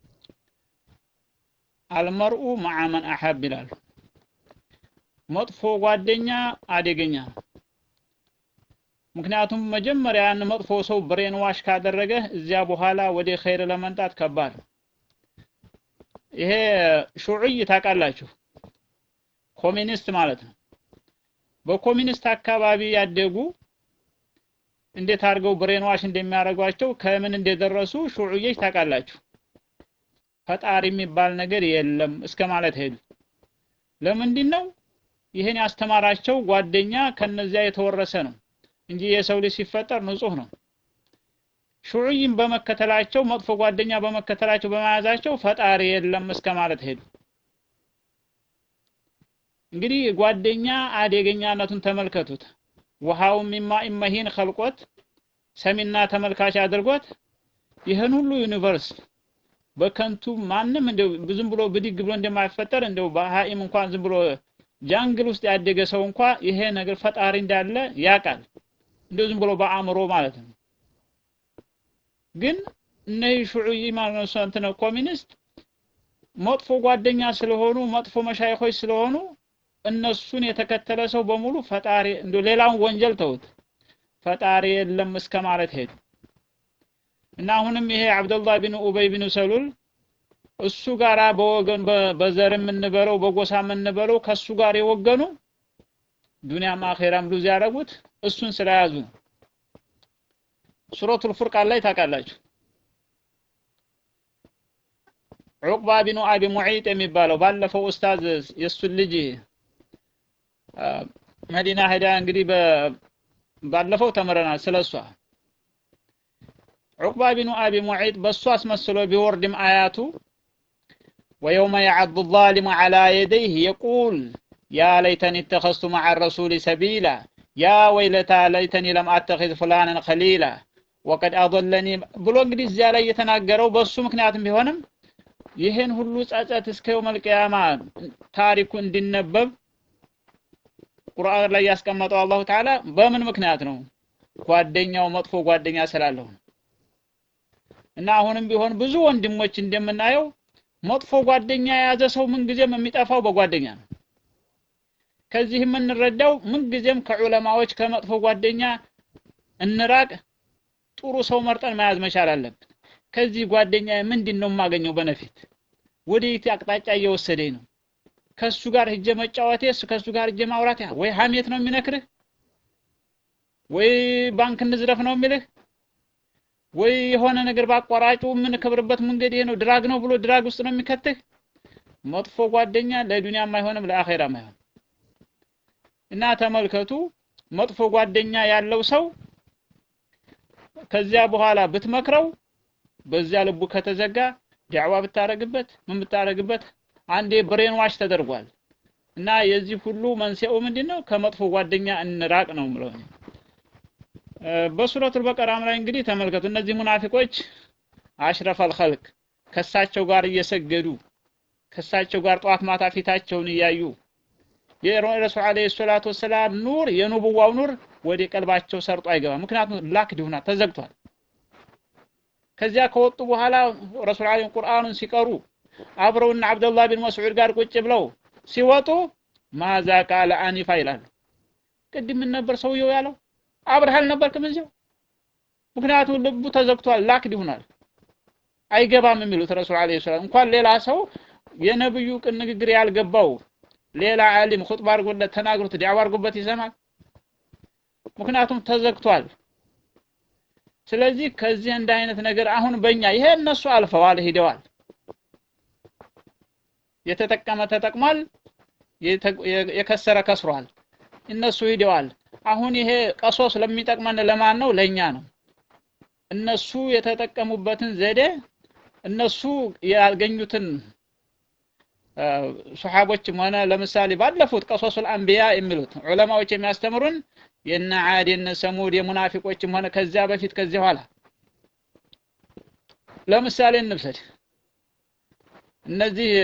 አልመርኡ መዓ መን አሐብ ይላሉ። መጥፎ ጓደኛ አደገኛ ነው። ምክንያቱም መጀመሪያ ያን መጥፎ ሰው ብሬን ዋሽ ካደረገ እዚያ በኋላ ወደ ኸይር ለመምጣት ከባድ ነው። ይሄ ሹዑይ ታውቃላችሁ፣ ኮሚኒስት ማለት ነው። በኮሚኒስት አካባቢ ያደጉ እንዴት አድርገው ብሬን ዋሽ እንደሚያደርጓቸው ከምን እንደደረሱ ሹዑዮች ታውቃላችሁ። ፈጣሪ የሚባል ነገር የለም እስከ ማለት ሄዱ። ለምንድን ነው ይህን ያስተማራቸው ጓደኛ ከነዚያ የተወረሰ ነው እንጂ የሰው ልጅ ሲፈጠር ንጹህ ነው። ሹዑይን በመከተላቸው መጥፎ ጓደኛ በመከተላቸው በመያዛቸው ፈጣሪ የለም እስከ ማለት ሄዱ። እንግዲህ ጓደኛ አደገኛነቱን ተመልከቱት። ውሃው ሚማ ኢመሂን ኸልቆት ሰሚና ተመልካች አድርጎት ይህን ሁሉ ዩኒቨርስ በከንቱ ማንም እንደው ዝም ብሎ ብድግ ብሎ እንደማይፈጠር እንደው በሃኢም እንኳን ዝም ብሎ ጃንግል ውስጥ ያደገ ሰው እንኳ ይሄ ነገር ፈጣሪ እንዳለ ያውቃል። እንደው ዝም ብሎ በአእምሮ ማለት ነው። ግን እነዚህ ሹዑይ ማለት ነው እንትን ኮሚኒስት መጥፎ ጓደኛ ስለሆኑ መጥፎ መሻይኾች ስለሆኑ እነሱን የተከተለ ሰው በሙሉ ፈጣሪ እንደ ሌላውን ወንጀል ተውት ፈጣሪ የለም እስከ ማለት ሄዱ እና አሁንም ይሄ አብደላህ ቢን ኡበይ ቢን ሰሉል እሱ ጋራ በወገን በዘር የምንበለው በጎሳ የምንበለው ከሱ ጋር የወገኑ ዱንያም አኼራም ሉዝ ያደረጉት እሱን ስለያዙ ነው። ሱረቱል ፉርቃን ላይ ታውቃላችሁ። ዑቅባ ቢኑ አቢ ሙዒጥ የሚባለው ባለፈው ኡስታዝ የእሱን ልጅ መዲና ሄዳ እንግዲህ ባለፈው ተምረናል ስለሷ ዑቅባ ቢኑ አቢ ሙዒጥ በሱ አስመስሎ ቢወርድም አያቱ ወየውመ የዐዱ ዛሊሙ ዐላ የደይህ የቁል ያ ለይተኒ እተኸዝቱ መዐ ረሱሊ ሰቢላ ያ ወይለታ ለይተኒ ለም አተኺዝ ፉላንን ኸሊላ ወቀድ አضለኒ ብሎ እንግዲህ እዚያ ላይ የተናገረው በሱ ምክንያትም ቢሆንም ይህን ሁሉ ጸጸት እስከ የውመል ቂያማ ታሪኩ እንዲነበብ ቁርአን ላይ ያስቀመጠው አላሁ ተዓላ በምን ምክንያት ነው? ጓደኛው መጥፎ ጓደኛ ስላለው እና አሁንም ቢሆን ብዙ ወንድሞች እንደምናየው መጥፎ ጓደኛ የያዘ ሰው ምንጊዜም የሚጠፋው በጓደኛ ነው። ከዚህ የምንረዳው ምንጊዜም ከዑለማዎች ከመጥፎ ጓደኛ እንራቅ፣ ጥሩ ሰው መርጠን መያዝ መቻል አለብን። ከዚህ ጓደኛ ምንድን ነው የማገኘው በነፊት ወዴት አቅጣጫ እየወሰደኝ ነው? ከሱ ጋር ሂጄ መጫወቴ እሱ ከሱ ጋር ሂጄ ማውራት ወይ ሀሜት ነው የሚነክርህ ወይ ባንክ እንዝረፍ ነው የሚልህ ወይ የሆነ ነገር ባቋራጩ የምንከብርበት መንገድ ይሄ ነው ድራግ ነው ብሎ ድራግ ውስጥ ነው የሚከትህ። መጥፎ ጓደኛ ለዱንያም አይሆንም ለአኼራም አይሆንም። እና ተመልከቱ መጥፎ ጓደኛ ያለው ሰው ከዚያ በኋላ ብትመክረው በዚያ ልቡ ከተዘጋ ዳዕዋ ብታረግበት ምን ብታረግበት አንዴ ብሬን ዋሽ ተደርጓል። እና የዚህ ሁሉ መንስኤው ምንድነው? ከመጥፎ ጓደኛ እንራቅ ነው ምለው። በሱረቱል በቀራም ላይ እንግዲህ ተመልከቱ እነዚህ ሙናፊቆች አሽረፈል ኸልቅ ከሳቸው ጋር እየሰገዱ ከሳቸው ጋር ጠዋት ማታ ፊታቸውን እያዩ የረሱል አለይሂ ሰላቱ ወሰላም ኑር የኑቡዋው ኑር ወደ ቀልባቸው ሰርጦ አይገባም። ምክንያቱም ላክድ ሆና ተዘግቷል። ከዚያ ከወጡ በኋላ ረሱል አለይሂ ቁርአኑን ሲቀሩ አብረውና አብደላህ ቢን መስዑድ ጋር ቁጭ ብለው ሲወጡ ማዛ ቃለ አኒፋ ይላሉ። ቅድም ምን ነበር ሰውየው ያለው? አብረህ አልነበርክም እዚያው? ምክንያቱም ልቡ ተዘግቷል፣ ላክድ ይሆናል፣ አይገባም የሚሉት ረሱል አለይሂ ሰላም እንኳን ሌላ ሰው የነብዩ ቅን ንግግር ያልገባው ሌላ ዓሊም ኹጥባ አድርጎለት ተናግሮት ዳዕዋ አድርጎበት ይሰማል። ምክንያቱም ተዘግቷል። ስለዚህ ከዚህ እንደ አይነት ነገር አሁን በእኛ ይሄ እነሱ አልፈዋል ሂደዋል። የተጠቀመ ተጠቅሟል፣ የከሰረ ከስሯል። እነሱ ሂደዋል። አሁን ይሄ ቀሶስ ለሚጠቅመን ለማን ነው? ለኛ ነው። እነሱ የተጠቀሙበትን ዘዴ እነሱ ያገኙትን ሱሐቦችም ሆነ ለምሳሌ ባለፉት ቀሶሱል አንቢያ የሚሉት ዑለማዎች የሚያስተምሩን የነ ዓድ የነ ሰሙድ የሙናፊቆችም ሆነ ከዚያ በፊት ከዚያ ኋላ ለምሳሌ እንብሰድ እነዚህ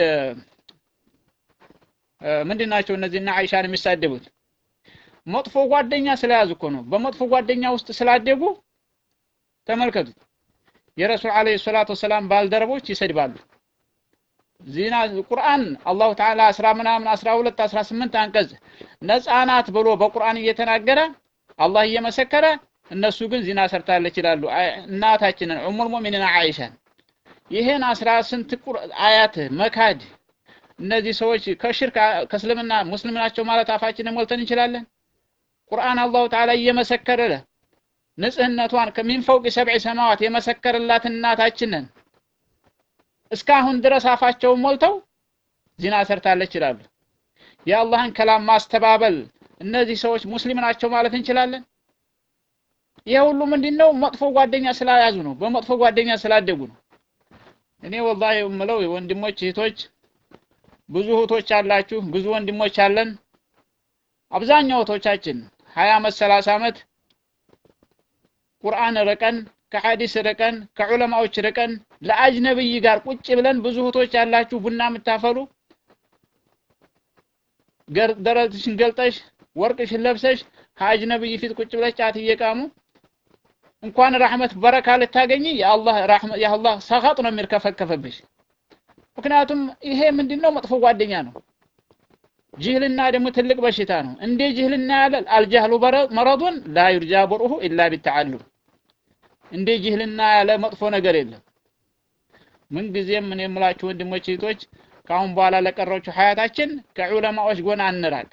ምንድን ናቸው? እነዚህ እና አይሻን የሚሳደቡት መጥፎ ጓደኛ ስለያዙ እኮ ነው። በመጥፎ ጓደኛ ውስጥ ስላደጉ ተመልከቱት። የረሱል አለይሂ ሰላቱ ወሰላም ባልደረቦች ይሰድባሉ። ዚና ቁርአን አላሁ ተዓላ አስራ ምናምን አስራ ሁለት አስራ ስምንት አንቀጽ ነፃ ናት ብሎ በቁርአን እየተናገረ አላህ እየመሰከረ እነሱ ግን ዚና ሰርታለች ይላሉ። እናታችንን ኡሙል ሙእሚኒን አይሻን ይሄን አስራ ስንት አያት መካድ እነዚህ ሰዎች ከሽርክ ከእስልምና ሙስሊም ናቸው ማለት አፋችንን ሞልተን እንችላለን? ቁርአን አላሁ ተዓላ እየመሰከረ ንጽህነቷን ከሚን ፈውቅ ሰብዕ ሰማዋት የመሰከረላት እናታችንን እስካሁን ድረስ አፋቸውን ሞልተው ዚና ሰርታለች ይላሉ። የአላህን ከላም ማስተባበል እነዚህ ሰዎች ሙስሊም ናቸው ማለት እንችላለን? ይሄ ሁሉ ምንድን ነው? መጥፎ ጓደኛ ስላያዙ ነው። በመጥፎ ጓደኛ ስላደጉ ነው። እኔ ወላሂ የምለው ወንድሞች እህቶች፣ ብዙ እህቶች አላችሁ፣ ብዙ ወንድሞች አለን። አብዛኛው እህቶቻችን ሀያ ዓመት ሰላሳ ዓመት ቁርአን ርቀን ከሐዲስ ርቀን ከዑለማዎች ርቀን ለአጅነብይ ጋር ቁጭ ብለን ብዙ እህቶች ያላችሁ ቡና የምታፈሉ ደረትሽን ገልጠሽ ወርቅሽን ለብሰሽ ከአጅነብይ ፊት ቁጭ ብለሽ ጫት እየቃሙ እንኳን ረሕመት በረካ ልታገኝ የአላህ ረሕመት የአላህ ሰኻጥ ነው የሚርከፈከፈብሽ። ምክንያቱም ይሄ ምንድነው መጥፎ ጓደኛ ነው። ጅህልና ደግሞ ትልቅ በሽታ ነው። እንደ ጅህልና ያለ አልጃህሉ መረዱን ላ ዩርጃ በርኡሁ ኢላ ቢተዓሉም እንደ ጅህልና ያለ መጥፎ ነገር የለም። ምንጊዜም ምን የምላችሁ ወንድሞች እህቶች፣ ከአሁን በኋላ ለቀረችው ሀያታችን ከዑለማዎች ጎን አንራቅ።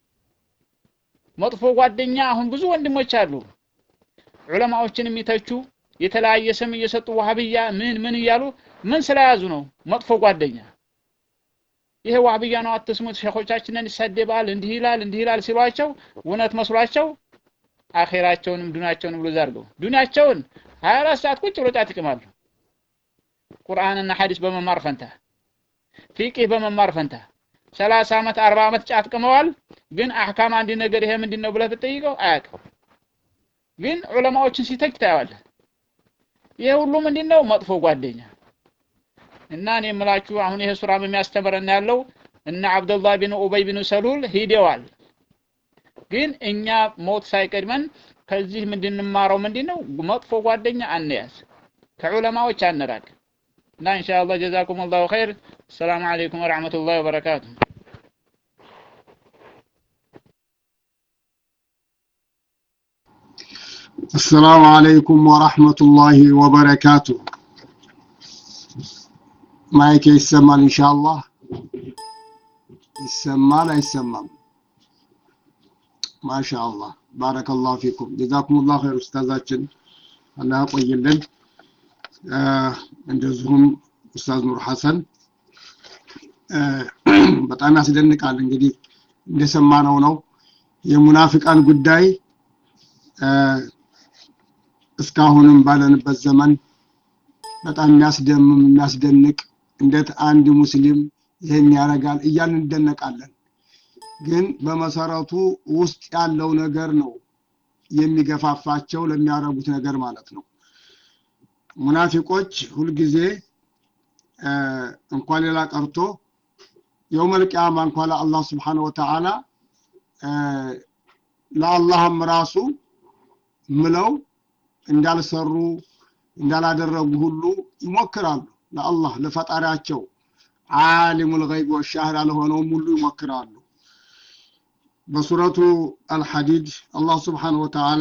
መጥፎ ጓደኛ አሁን ብዙ ወንድሞች አሉ ዑለማዎችን የሚተቹ የተለያየ ስም እየሰጡ ዋህብያ ምን ምን እያሉ ምን ስለያዙ ነው መጥፎ ጓደኛ። ይሄ ዋህብያ ነው አትስሙት፣ ሸኾቻችንን ይሳደባል፣ እንዲህ ይላል፣ እንዲህ ይላል ሲሏቸው እውነት መስሏቸው አኼራቸውንም ዱንያቸውንም ብሎ ዛርገው ዱንያቸውን 24 ሰዓት ቁጭ ብሎ ጫት ይቅማሉ። ቁርአንና ሐዲስ በመማር ፈንታ ፊቅህ በመማር ፈንታ 30 ዓመት 40 ዓመት ጫት ቅመዋል። ግን አህካም አንድ ነገር ይሄ ምንድን ነው ብለህ ብትጠይቀው አያውቅም። ግን ዑለማዎችን ሲተች ታየዋለህ። ይሄ ሁሉ ምንድን ነው? መጥፎ ጓደኛ እና እኔ የምላችሁ አሁን ይሄ ሱራም የሚያስተምረን ያለው እነ አብደላህ ቢን ኡበይ ቢን ሰሉል ሂደዋል። ግን እኛ ሞት ሳይቀድመን ከዚህ ምንድንማረው ምንድን ነው? መጥፎ ጓደኛ አንያዝ፣ ከዑለማዎች አንራቅ። እና ኢንሻአላህ ጀዛኩም አላሁ ኸይር። ሰላም አለይኩም ወራህመቱላሂ ወበረካቱ። السلام عليكم ورحمة الله وبركاته ማይክ ይሰማል ኢንሻአላህ ይሰማል አይሰማም ማሻአላህ ባረከላሁ ፊኩም ጀዛኩሙላሁ ኸይር ኡስታዛችን አላህ ያቆይልን እንደዚሁም ኡስታዝ ኑር ሐሰን በጣም ያስደንቃል እንግዲህ እንደሰማነው ነው የሙናፊቃን ጉዳይ እስካሁንም ባለንበት ዘመን በጣም የሚያስደምም የሚያስደንቅ እንዴት አንድ ሙስሊም ይህን ያደርጋል እያልን እንደነቃለን። ግን በመሰረቱ ውስጥ ያለው ነገር ነው የሚገፋፋቸው ለሚያደርጉት ነገር ማለት ነው። ሙናፊቆች ሁልጊዜ እንኳን ሌላ ቀርቶ የውመል ቂያማ እንኳን ለአላህ ስብሓነ ወተዓላ ለአላህም ራሱ ምለው እንዳልሰሩ እንዳላደረጉ ሁሉ ይሞክራሉ። ለአላህ ለፈጣሪያቸው ዓሊሙል ገይብ ወሻህዳ ለሆነውም ሁሉ ይሞክራሉ። በሱረቱ አልሐዲድ አላህ ስብሓነሁ ወተዓላ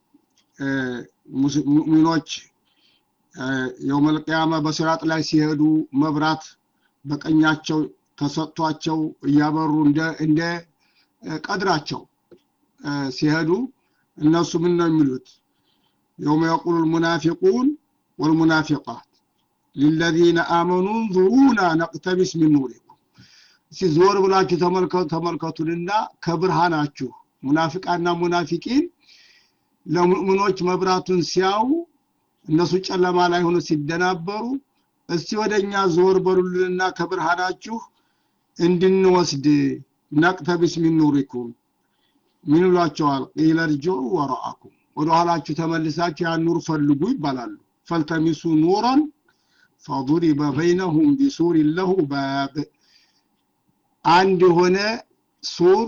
ሙእሚኖች የውመል ቂያማ በሲራጥ ላይ ሲሄዱ መብራት በቀኛቸው ተሰጥቷቸው እያበሩ እንደ ቀድራቸው ሲሄዱ እነሱ ምን ነው የሚሉት? يوم يقول المنافقون والمنافقات للذين آمنوا انظرونا نقتبس من نوركم እስቲ ዞር ብላችሁ ተመልከቱንና ከብርሃናችሁ ሙናፊቃና ሙናፊቂን ለሙእምኖች መብራቱን ሲያዩ እነሱ ጨለማ ላይ ሆኖ ሲደናበሩ እስቲ ወደኛ ዞር በሉልንና ከብርሃናችሁ እንድንወስድ ነቅተቢስ ሚን ኑሪኩም ምን ይሏቸዋል? ቂለ ርጅዑ ወረአኩም ወደ ኋላችሁ ተመልሳችሁ ያን ኑር ፈልጉ ይባላሉ። ፈልተሚሱ ኑረን ፈضሪበ በይነሁም ቢሱር ለሁ ባብ አንድ የሆነ ሱር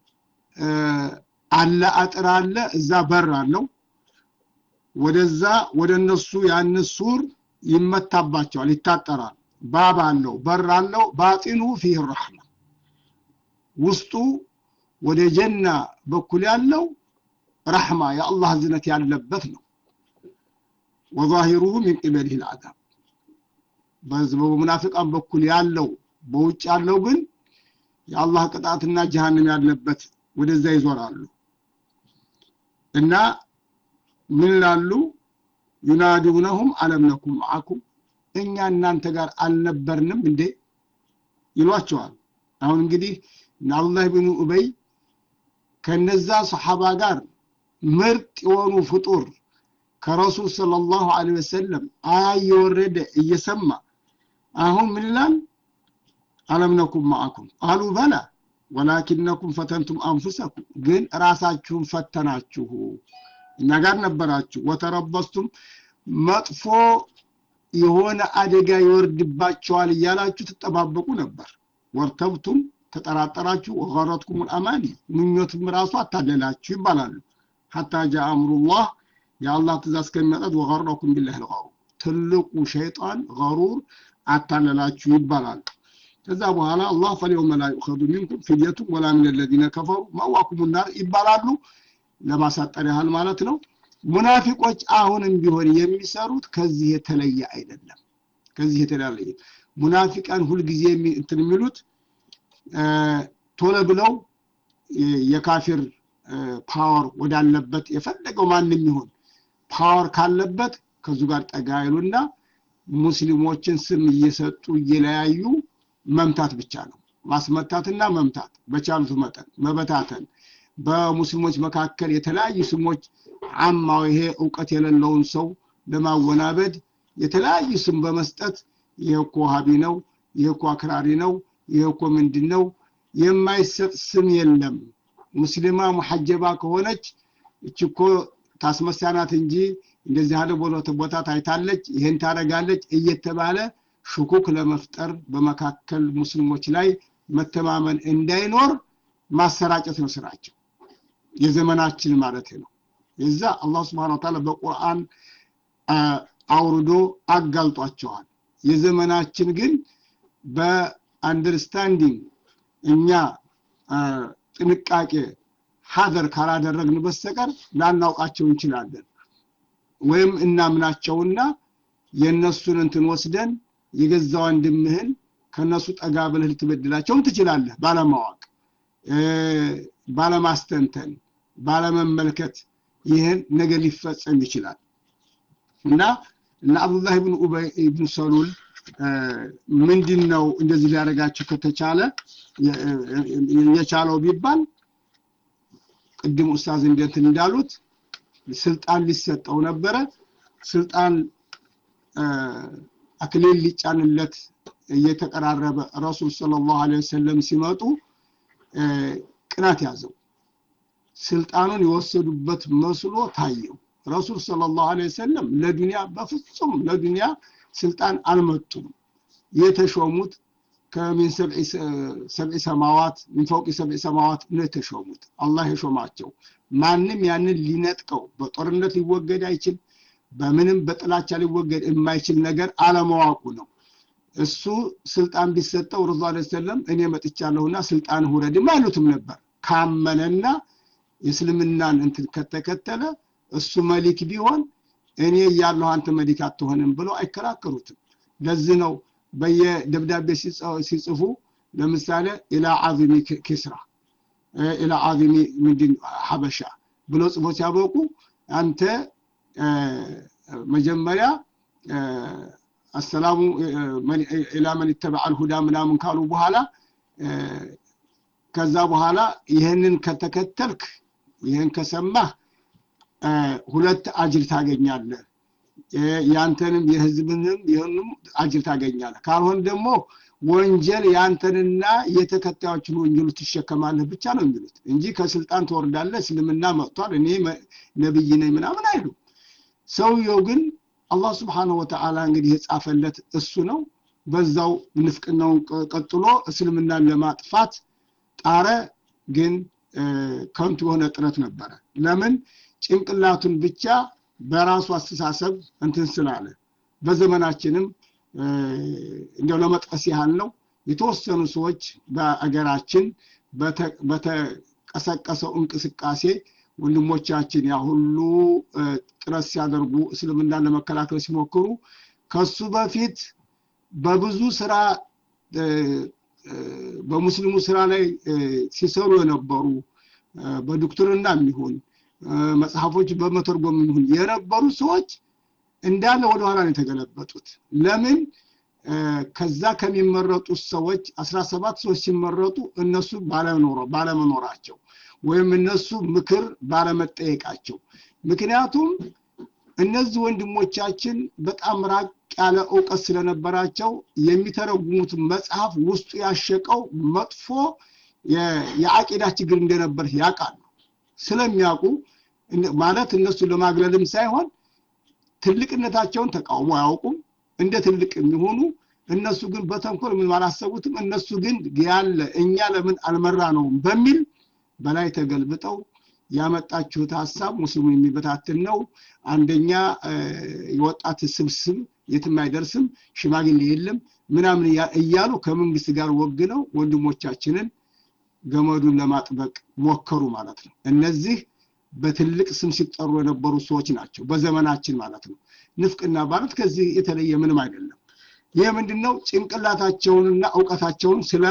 አለ አጥር አለ እዛ በር አለው ወደዛ ወደ እነሱ ያን ሱር ይመታባቸዋል ይታጠራል ባብ አለው በር አለው ባጢኑ ፊህ ረሕማ ውስጡ ወደ ጀና በኩል ያለው ረሕማ የአላህ እዝነት ያለበት ነው ወዛሂሩሁ ሚን ቂበሊህ ልዓዛብ በሙናፊቃን በኩል ያለው በውጭ ያለው ግን የአላህ ቅጣትና ጀሃንም ያለበት ወደዛ ይዞራሉ እና ምን ላሉ ዩናዲውነሁም አለም ነኩም መዓኩም እኛ እናንተ ጋር አልነበርንም እንዴ ይሏቸዋል አሁን እንግዲህ እና አብዱላህ ብን ኡበይ ከነዛ ሰሓባ ጋር ምርጥ የሆኑ ፍጡር ከረሱል ሰለላሁ ዐለይሂ ወሰለም አያ እየወረደ እየሰማ አሁን ምን ይላል አለም ነኩም ማአኩም አሉ በላ ወላኪነኩም ፈተንቱም አንፉሰኩም ግን ራሳችሁን ፈተናችሁ እኛ ጋር ነበራችሁ ወተረበስቱም መጥፎ የሆነ አደጋ ይወርድባቸዋል እያላችሁ ትጠባበቁ ነበር ወርተብቱም ተጠራጠራችሁ ወገረትኩም አማኒ ምኞትም ራሱ አታለላችሁ ይባላሉ ሐታ ጃ አምሩላህ የአላህ ትእዛዝ ከሚመጣት ወገረኩም ቢላህ ልቀሩ ትልቁ ሸይጣን ገሩር አታለላችሁ ይባላል ከዛ በኋላ አላህ ፈሊየውመ ላ ዩእኸዙ ሚንኩም ፊድየቱን ወላ ምን ለዚነ ከፈሩ መዋኩም ናር ይባላሉ ለማሳጠር ያህል ማለት ነው ሙናፊቆች አሁንም ቢሆን የሚሰሩት ከዚህ የተለየ አይደለም ከዚህ የተለየ ሙናፊቃን ሁልጊዜ እንትን የሚሉት ቶሎ ብለው የካፊር ፓወር ወዳለበት የፈለገው ማንም ይሁን ፓወር ካለበት ከዙ ጋር ጠጋ ይሉና ሙስሊሞችን ስም እየሰጡ እየለያዩ መምታት ብቻ ነው ማስመታትና መምታት በቻሉት መጠን መበታተን በሙስሊሞች መካከል የተለያዩ ስሞች አማው ይሄ እውቀት የሌለውን ሰው ለማወናበድ የተለያዩ ስም በመስጠት ይሄ እኮ ሀቢ ነው ይሄ እኮ አክራሪ ነው ይሄ እኮ ምንድን ነው የማይሰጥ ስም የለም ሙስሊማ ሙሐጀባ ከሆነች እች እኮ ታስመሳናት እንጂ እንደዚህ ያለ ቦታ ታይታለች ይሄን ታረጋለች እየተባለ ሽኩክ ለመፍጠር በመካከል ሙስሊሞች ላይ መተማመን እንዳይኖር ማሰራጨት ነው ስራቸው የዘመናችን ማለት ነው የዛ አላህ ስብሓን ታላ በቁርአን አውርዶ አጋልጧቸዋል የዘመናችን ግን በአንደርስታንዲንግ እኛ ጥንቃቄ ሀደር ካላደረግን በስተቀር ላናውቃቸው እንችላለን ወይም እናምናቸውና የእነሱን እንትን ወስደን የገዛ ወንድምህን ከነሱ ጠጋ ብለህ ልትበድላቸውም ትችላለህ ባለማወቅ ባለማስተንተን ባለመመልከት ይህን ነገር ሊፈጸም ይችላል እና እና አብዱላህ ብን ኡበይ ብን ሰሉል ምንድን ነው እንደዚህ ሊያደርጋቸው ከተቻለ የቻለው ቢባል ቅድም ኡስታዝ እንደንትን እንዳሉት ስልጣን ሊሰጠው ነበረ ስልጣን አክሊል ሊጫንለት እየተቀራረበ ረሱል ሰለላሁ ዐለይሂ ወሰለም ሲመጡ ቅናት ያዘው ስልጣኑን የወሰዱበት መስሎ ታየው ረሱል ሰለላሁ ዐለይሂ ወሰለም ለዱንያ በፍጹም ለዱንያ ስልጣን አልመጡም የተሾሙት ከሚን ሰብዒ ሰማዋት ሚን ፈውቂ ሰብዒ ሰማዋት ነው የተሾሙት አላህ የሾማቸው ማንም ያንን ሊነጥቀው በጦርነት ሊወገድ አይችል በምንም በጥላቻ ሊወገድ የማይችል ነገር አለመዋቁ ነው እሱ ስልጣን ቢሰጠው ረሱ ለ ሰለም እኔ መጥቻለሁና ስልጣን ሁረድም አይሉትም ነበር ካመነና የእስልምናን እንትን ከተከተለ እሱ መሊክ ቢሆን እኔ እያለሁ አንተ መሊክ አትሆንም ብለው አይከራከሩትም ለዚህ ነው በየደብዳቤ ሲጽፉ ለምሳሌ ኢላ አዚሚ ኪስራ ኢላ አዚሚ ምንድን ሀበሻ ብለው ጽፎ ሲያበቁ አንተ መጀመሪያ አሰላሙ ኢላ መን ይተበዐል ሁዳ ምናምን ካሉ በኋላ ከዛ በኋላ ይህንን ከተከተልክ ይህን ከሰማህ ሁለት አጅር ታገኛለህ ያንተንም የህዝብንም ይህንም አጅር ታገኛለህ ካልሆን ደግሞ ወንጀል ያንተንና የተከታዮችን ወንጀሉ ትሸከማለህ ብቻ ነው የሚሉት እንጂ ከስልጣን ትወርዳለህ እስልምና መጥቷል እኔ ነብይ ነኝ ምናምን አይሉ ሰውየው ግን አላህ ስብሓንሁ ወተዓላ እንግዲህ የጻፈለት እሱ ነው በዛው ንፍቅናውን ቀጥሎ እስልምናን ለማጥፋት ጣረ ግን ከንቱ የሆነ ጥረት ነበረ ለምን ጭንቅላቱን ብቻ በራሱ አስተሳሰብ እንትን ስላለ በዘመናችንም እንደው ለመጥቀስ ያህል ነው የተወሰኑ ሰዎች በአገራችን በተቀሰቀሰው እንቅስቃሴ ወንድሞቻችን ያ ሁሉ ጥረት ሲያደርጉ እስልምናን ለመከላከል ሲሞክሩ ከሱ በፊት በብዙ ስራ በሙስሊሙ ስራ ላይ ሲሰሩ የነበሩ በዶክትርና የሚሆን መጽሐፎች በመተርጎም የሚሆን የነበሩ ሰዎች እንዳለ ወደኋላ ነው የተገለበጡት ለምን ከዛ ከሚመረጡት ሰዎች አስራ ሰባት ሰዎች ሲመረጡ እነሱ ባለመኖራቸው ወይም እነሱ ምክር ባለመጠየቃቸው ምክንያቱም እነዚህ ወንድሞቻችን በጣም ራቅ ያለ እውቀት ስለነበራቸው የሚተረጉሙት መጽሐፍ ውስጡ ያሸቀው መጥፎ የአቂዳ ችግር እንደነበር ያውቃሉ ስለሚያውቁ ማለት እነሱን ለማግለልም ሳይሆን ትልቅነታቸውን ተቃውሞ አያውቁም እንደ ትልቅ የሚሆኑ እነሱ ግን በተንኮል ምን አላሰቡትም እነሱ ግን ያለ እኛ ለምን አልመራ ነውም በሚል በላይ ተገልብጠው ያመጣችሁት ሀሳብ ሙስሊሙን የሚበታትን ነው አንደኛ የወጣት ስብስብ የትም አይደርስም ሽማግሌ የለም ምናምን እያሉ ከመንግስት ጋር ወግነው ወንድሞቻችንን ገመዱን ለማጥበቅ ሞከሩ ማለት ነው እነዚህ በትልቅ ስም ሲጠሩ የነበሩ ሰዎች ናቸው በዘመናችን ማለት ነው ንፍቅና ማለት ከዚህ የተለየ ምንም አይደለም ይህ ምንድነው ጭንቅላታቸውንና እውቀታቸውን ስለ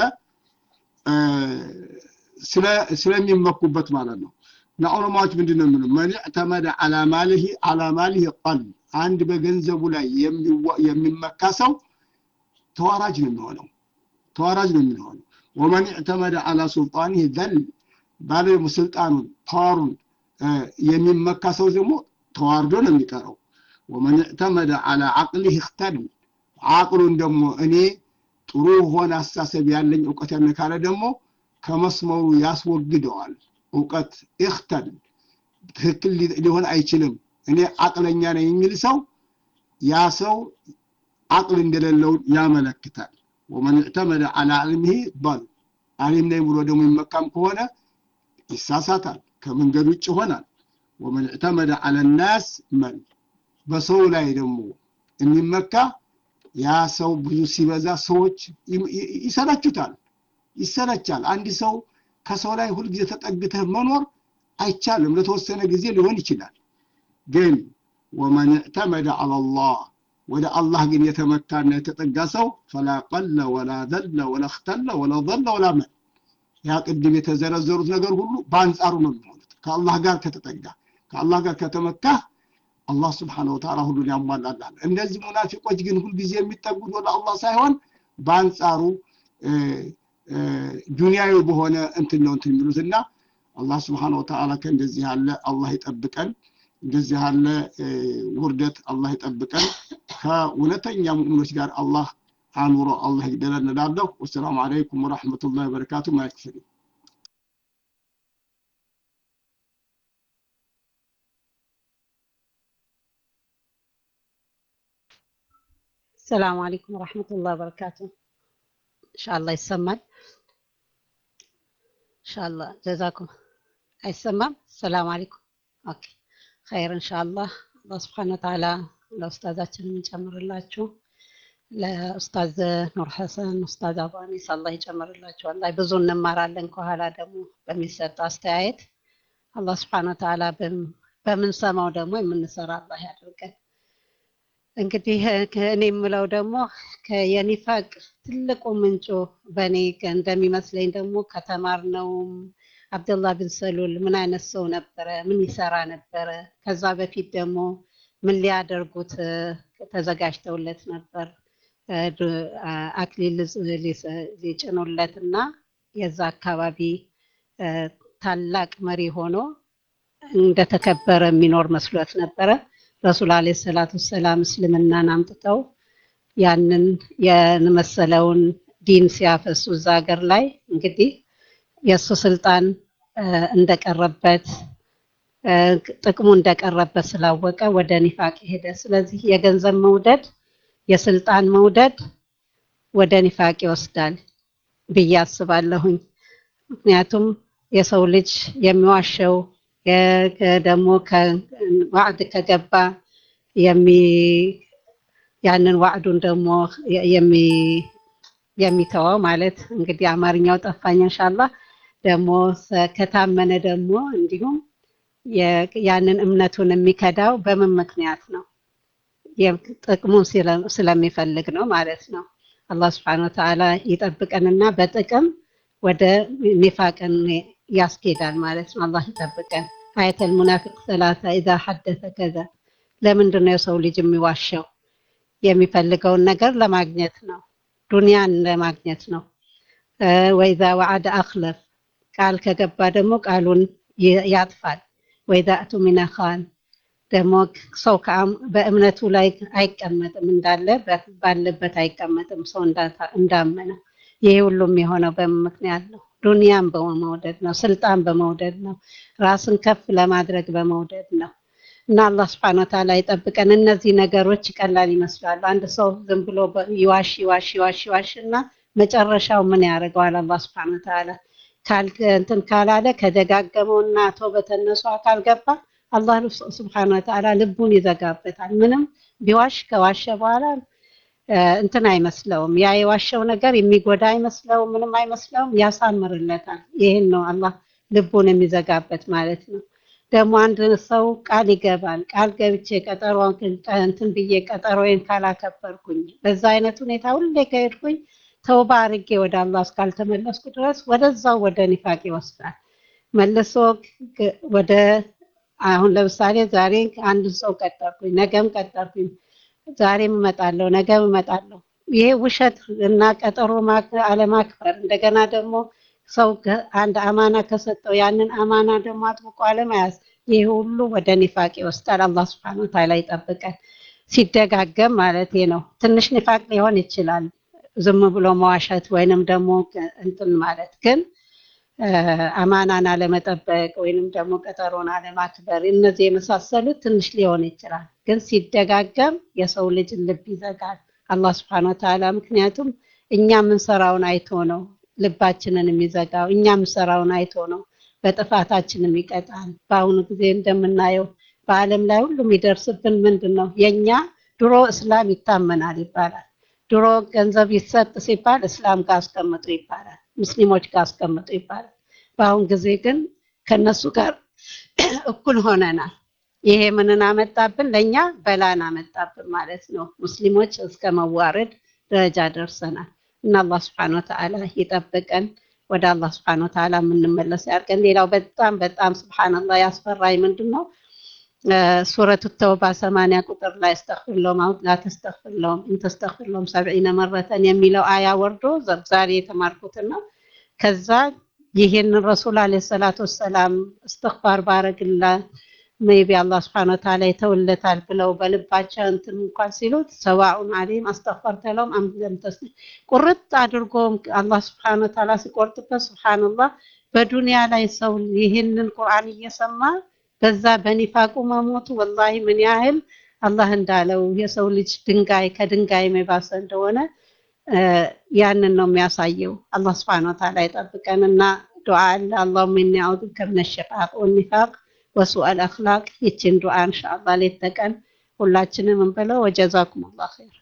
ስለሚመኩበት ማለት ነው እና ዑለማዎች ምንድን ነው የሚሉ መን ዕተመደ አላማልህ አላማልህ ቀል አንድ በገንዘቡ ላይ የሚመካ ሰው ተዋራጅ ነው የሚሆነው ተዋራጅ ነው የሚሆነው ወመን ዕተመደ አላ ሱልጣንህ ዘል ባለ ስልጣኑን ፓወሩን የሚመካ ሰው ደግሞ ተዋርዶ ነው የሚቀረው ወመን ዕተመደ አላ አቅሊህ እክተል አቅሉን ደግሞ እኔ ጥሩ ሆነ አስተሳሰብ ያለኝ እውቀት ያለ ካለ ደግሞ ከመስመሩ ያስወግደዋል እውቀት እክተል ትክክል ሊሆን አይችልም እኔ አቅለኛ ነኝ የሚል ሰው ያ ሰው አቅል እንደሌለው ያመለክታል ወመን ዕተመደ አላ ዕልምህ ባል አሊም ነኝ ብሎ ደግሞ ይመካም ከሆነ ይሳሳታል ከመንገድ ውጭ ይሆናል ወመን ዕተመደ አለ ናስ መን በሰው ላይ ደግሞ የሚመካ ያ ሰው ብዙ ሲበዛ ሰዎች ይሰለቹታል ይሰለቻል አንድ ሰው ከሰው ላይ ሁልጊዜ ተጠግተህ መኖር አይቻልም ለተወሰነ ጊዜ ሊሆን ይችላል ግን ወመን ዕተመደ አላላህ ወደ አላህ ግን የተመካና የተጠጋ ሰው ፈላ ቀለ ወላ ዘለ ወላ እክተለ ወላ ظለ ወላ መን ያ ቅድም የተዘረዘሩት ነገር ሁሉ በአንጻሩ ነው የሚሆኑት ከአላህ ጋር ከተጠጋ ከአላህ ጋር ከተመካ አላህ ስብሓን ወተዓላ ሁሉን ያሟላላል እነዚህ ሙናፊቆች ግን ሁልጊዜ የሚጠጉት ወደ አላህ ሳይሆን በአንጻሩ ዱንያዊ በሆነ እንትን ነው እንትን የሚሉት እና አላህ ስብሓን ወተዓላ ከእንደዚህ ያለ አላህ ይጠብቀን እንደዚህ ያለ ውርደት አላህ ይጠብቀን ከእውነተኛ ሙእሚኖች ጋር አላህ አኑሮ አላህ ይግደለን እላለሁ ወሰላሙ አለይኩም ወረሕመቱላሂ ወበረካቱ ማይክፍል السلام عليكم ورحمة الله وبركاته إن شاء الله يسمى إن شاء الله جزاكم يسمى السلام عليكم أوكي خير إن شاء الله الله سبحانه وتعالى ለኡስታዛችን የምንጨምርላችሁ ለኡስታዝ ኑር ሐሰን ኡስታዝ አባኒስ አላህ ይጨምርላችሁ አላህ ብዙ እንማራለን ከኋላ ደግሞ በሚሰጥ አስተያየት አላህ ስብሓን ወተዓላ በምንሰማው ደግሞ የምንሰራ አላህ ያደርገን እንግዲህ እኔ የምለው ደግሞ የኒፋቅ ትልቁ ምንጩ በእኔ እንደሚመስለኝ ደግሞ ከተማርነውም አብደላህ ብን ሰሉል ምን አይነት ሰው ነበረ ምን ይሰራ ነበረ ከዛ በፊት ደግሞ ምን ሊያደርጉት ተዘጋጅተውለት ነበር አክሊል ሊጭኑለት እና የዛ አካባቢ ታላቅ መሪ ሆኖ እንደተከበረ የሚኖር መስሎት ነበረ ረሱል አለ ሰላቱ ሰላም እስልምናን አምጥተው ያንን የመሰለውን ዲን ሲያፈሱ እዛ ሀገር ላይ እንግዲህ የእሱ ስልጣን እንደቀረበት ጥቅሙ እንደቀረበት ስላወቀ ወደ ኒፋቅ ሄደ ስለዚህ የገንዘብ መውደድ የስልጣን መውደድ ወደ ኒፋቅ ይወስዳል ብዬ አስባለሁኝ ምክንያቱም የሰው ልጅ የሚዋሸው ደግሞ ዋዕድ ከገባ ያንን ዋዕዱን ደግሞ የሚተወው ማለት እንግዲህ አማርኛው ጠፋኝ እንሻላ ደግሞ ከታመነ ደግሞ እንዲሁም ያንን እምነቱን የሚከዳው በምን ምክንያት ነው ጥቅሙን ስለሚፈልግ ነው ማለት ነው አላህ ስብሓን ወተዓላ ይጠብቀንና በጥቅም ወደ ኒፋቅን ያስኬዳል ማለት ነው አላህ ይጠብቀን አየተል ሙናፊቅ ሰላሳ ኢዛ ሐደተ ከዛ ለምንድን ነው የሰው ልጅ የሚዋሸው የሚፈልገውን ነገር ለማግኘት ነው ዱንያን ለማግኘት ነው ወይዛ ወዓደ አክለፍ ቃል ከገባ ደግሞ ቃሉን ያጥፋል ወይዛ እቱሚነ ኻን ደግሞ ሰው በእምነቱ ላይ አይቀመጥም እንዳለ ባለበት አይቀመጥም ሰው እንዳመነ ይሄ ሁሉም የሆነው በምክንያት ነው ዱንያን በመውደድ ነው ስልጣን በመውደድ ነው ራስን ከፍ ለማድረግ በመውደድ ነው እና አላህ ስብሐነ ወተዓላ ይጠብቀን እነዚህ ነገሮች ቀላል ይመስላሉ አንድ ሰው ዝም ብሎ ይዋሽ ይዋሽ ይዋሽ ይዋሽ እና መጨረሻው ምን ያደርገዋል አላህ ስብሐነ ወተዓላ እንትን ካላለ ከደጋገመውና ተውበተነሱ ካልገባ አላህ ስብሐነ ወተዓላ ልቡን ይዘጋበታል ምንም ቢዋሽ ከዋሸ በኋላ እንትን አይመስለውም ያ የዋሸው ነገር የሚጎዳ አይመስለውም ምንም አይመስለውም ያሳምርለታል ይህን ነው አላህ ልቡን የሚዘጋበት ማለት ነው ደግሞ አንድ ሰው ቃል ይገባል ቃል ገብቼ ቀጠሮ እንትን ብዬ ቀጠሮዬን ካላከበርኩኝ በዛ አይነት ሁኔታ ሁሌ ከሄድኩኝ ተውባ አርጌ ወደ አላህ እስካልተመለስኩ ድረስ ወደዛው ወደ ኒፋቅ ይወስዳል መልሶ ወደ አሁን ለምሳሌ ዛሬ አንድ ሰው ቀጠርኩኝ ነገም ቀጠርኩኝ ዛሬም እመጣለሁ ነገም እመጣለሁ ይሄ ውሸት እና ቀጠሮ አለማክበር እንደገና ደግሞ ሰው አንድ አማና ከሰጠው ያንን አማና ደግሞ አጥብቆ አለመያዝ ይህ ሁሉ ወደ ኒፋቅ ይወስዳል አላህ ስብሐነ ወተዓላ ይጠብቀን ሲደጋገም ማለት ነው ትንሽ ኒፋቅ ሊሆን ይችላል ዝም ብሎ መዋሸት ወይንም ደግሞ እንትን ማለት ግን አማናን አለመጠበቅ ወይንም ደግሞ ቀጠሮን አለማክበር እነዚህ የመሳሰሉት ትንሽ ሊሆን ይችላል ግን ሲደጋገም የሰው ልጅ ልብ ይዘጋል አላህ ስብሐነ ወተዓላ ምክንያቱም እኛ የምንሰራውን አይቶ ነው ልባችንን የሚዘጋው እኛ የምንሰራውን አይቶ ነው በጥፋታችን የሚቀጣል በአሁኑ ጊዜ እንደምናየው በአለም ላይ ሁሉ የሚደርስብን ምንድን ነው የእኛ ድሮ እስላም ይታመናል ይባላል ድሮ ገንዘብ ይሰጥ ሲባል እስላም ጋር አስቀምጡ ይባላል ሙስሊሞች ጋር አስቀምጡ ይባላል በአሁን ጊዜ ግን ከነሱ ጋር እኩል ሆነናል ይሄ ምንን አመጣብን ለእኛ በላን አመጣብን ማለት ነው ሙስሊሞች እስከ መዋረድ ደረጃ ደርሰናል እና አላህ ስብሐነ ወተዓላ ይጠብቀን ወደ አላህ ስብሐነ ወተዓላ የምንመለስ ያድርገን ሌላው በጣም በጣም ስብሐንላህ ያስፈራኝ ምንድን ነው ሱረቱ ተውባ ሰማንያ ቁጥር ላይ እስተግፊር ለሁም አው ላ ተስተግፊር ለሁም ኢን ተስተግፊር ለሁም ሰብዒነ መረተን የሚለው አያ ወርዶ ዛሬ የተማርኩትና ከዛ ይህን ረሱል አለ ሰላቱ ወሰላም እስትግፋር ባረግላ ሜቢ አላህ ስብሐነ ወተዓላ ይተውለታል ብለው በልባቸው እንትን እንኳን ሲሉት ሰዋኡን አለይም አስተግፈርተ ለሁም አም ለም ተስኒ ቁርጥ አድርጎ አላህ ስብሐነ ወተዓላ ሲቆርጥበት ሱብሃንአላህ በዱንያ ላይ ሰው ይህንን ቁርአን እየሰማ በዛ በኒፋቁ መሞቱ ወላሂ ምን ያህል አላህ እንዳለው የሰው ልጅ ድንጋይ ከድንጋይ የባሰ እንደሆነ ያንን ነው የሚያሳየው አላህ ስብሐነ ወተዓላ ይጠብቀንና ዱዓ አለ አላሁመ ኢኒ አዑዙ ቢከ ሚነ ሸቃቅ ወኒፋቅ ወሱአል አኽላቅ ይችን ዱዓ ኢንሻአላህ ሌት ተቀን ሁላችንም እንበለው ወጀዛኩም አላህ ኸይር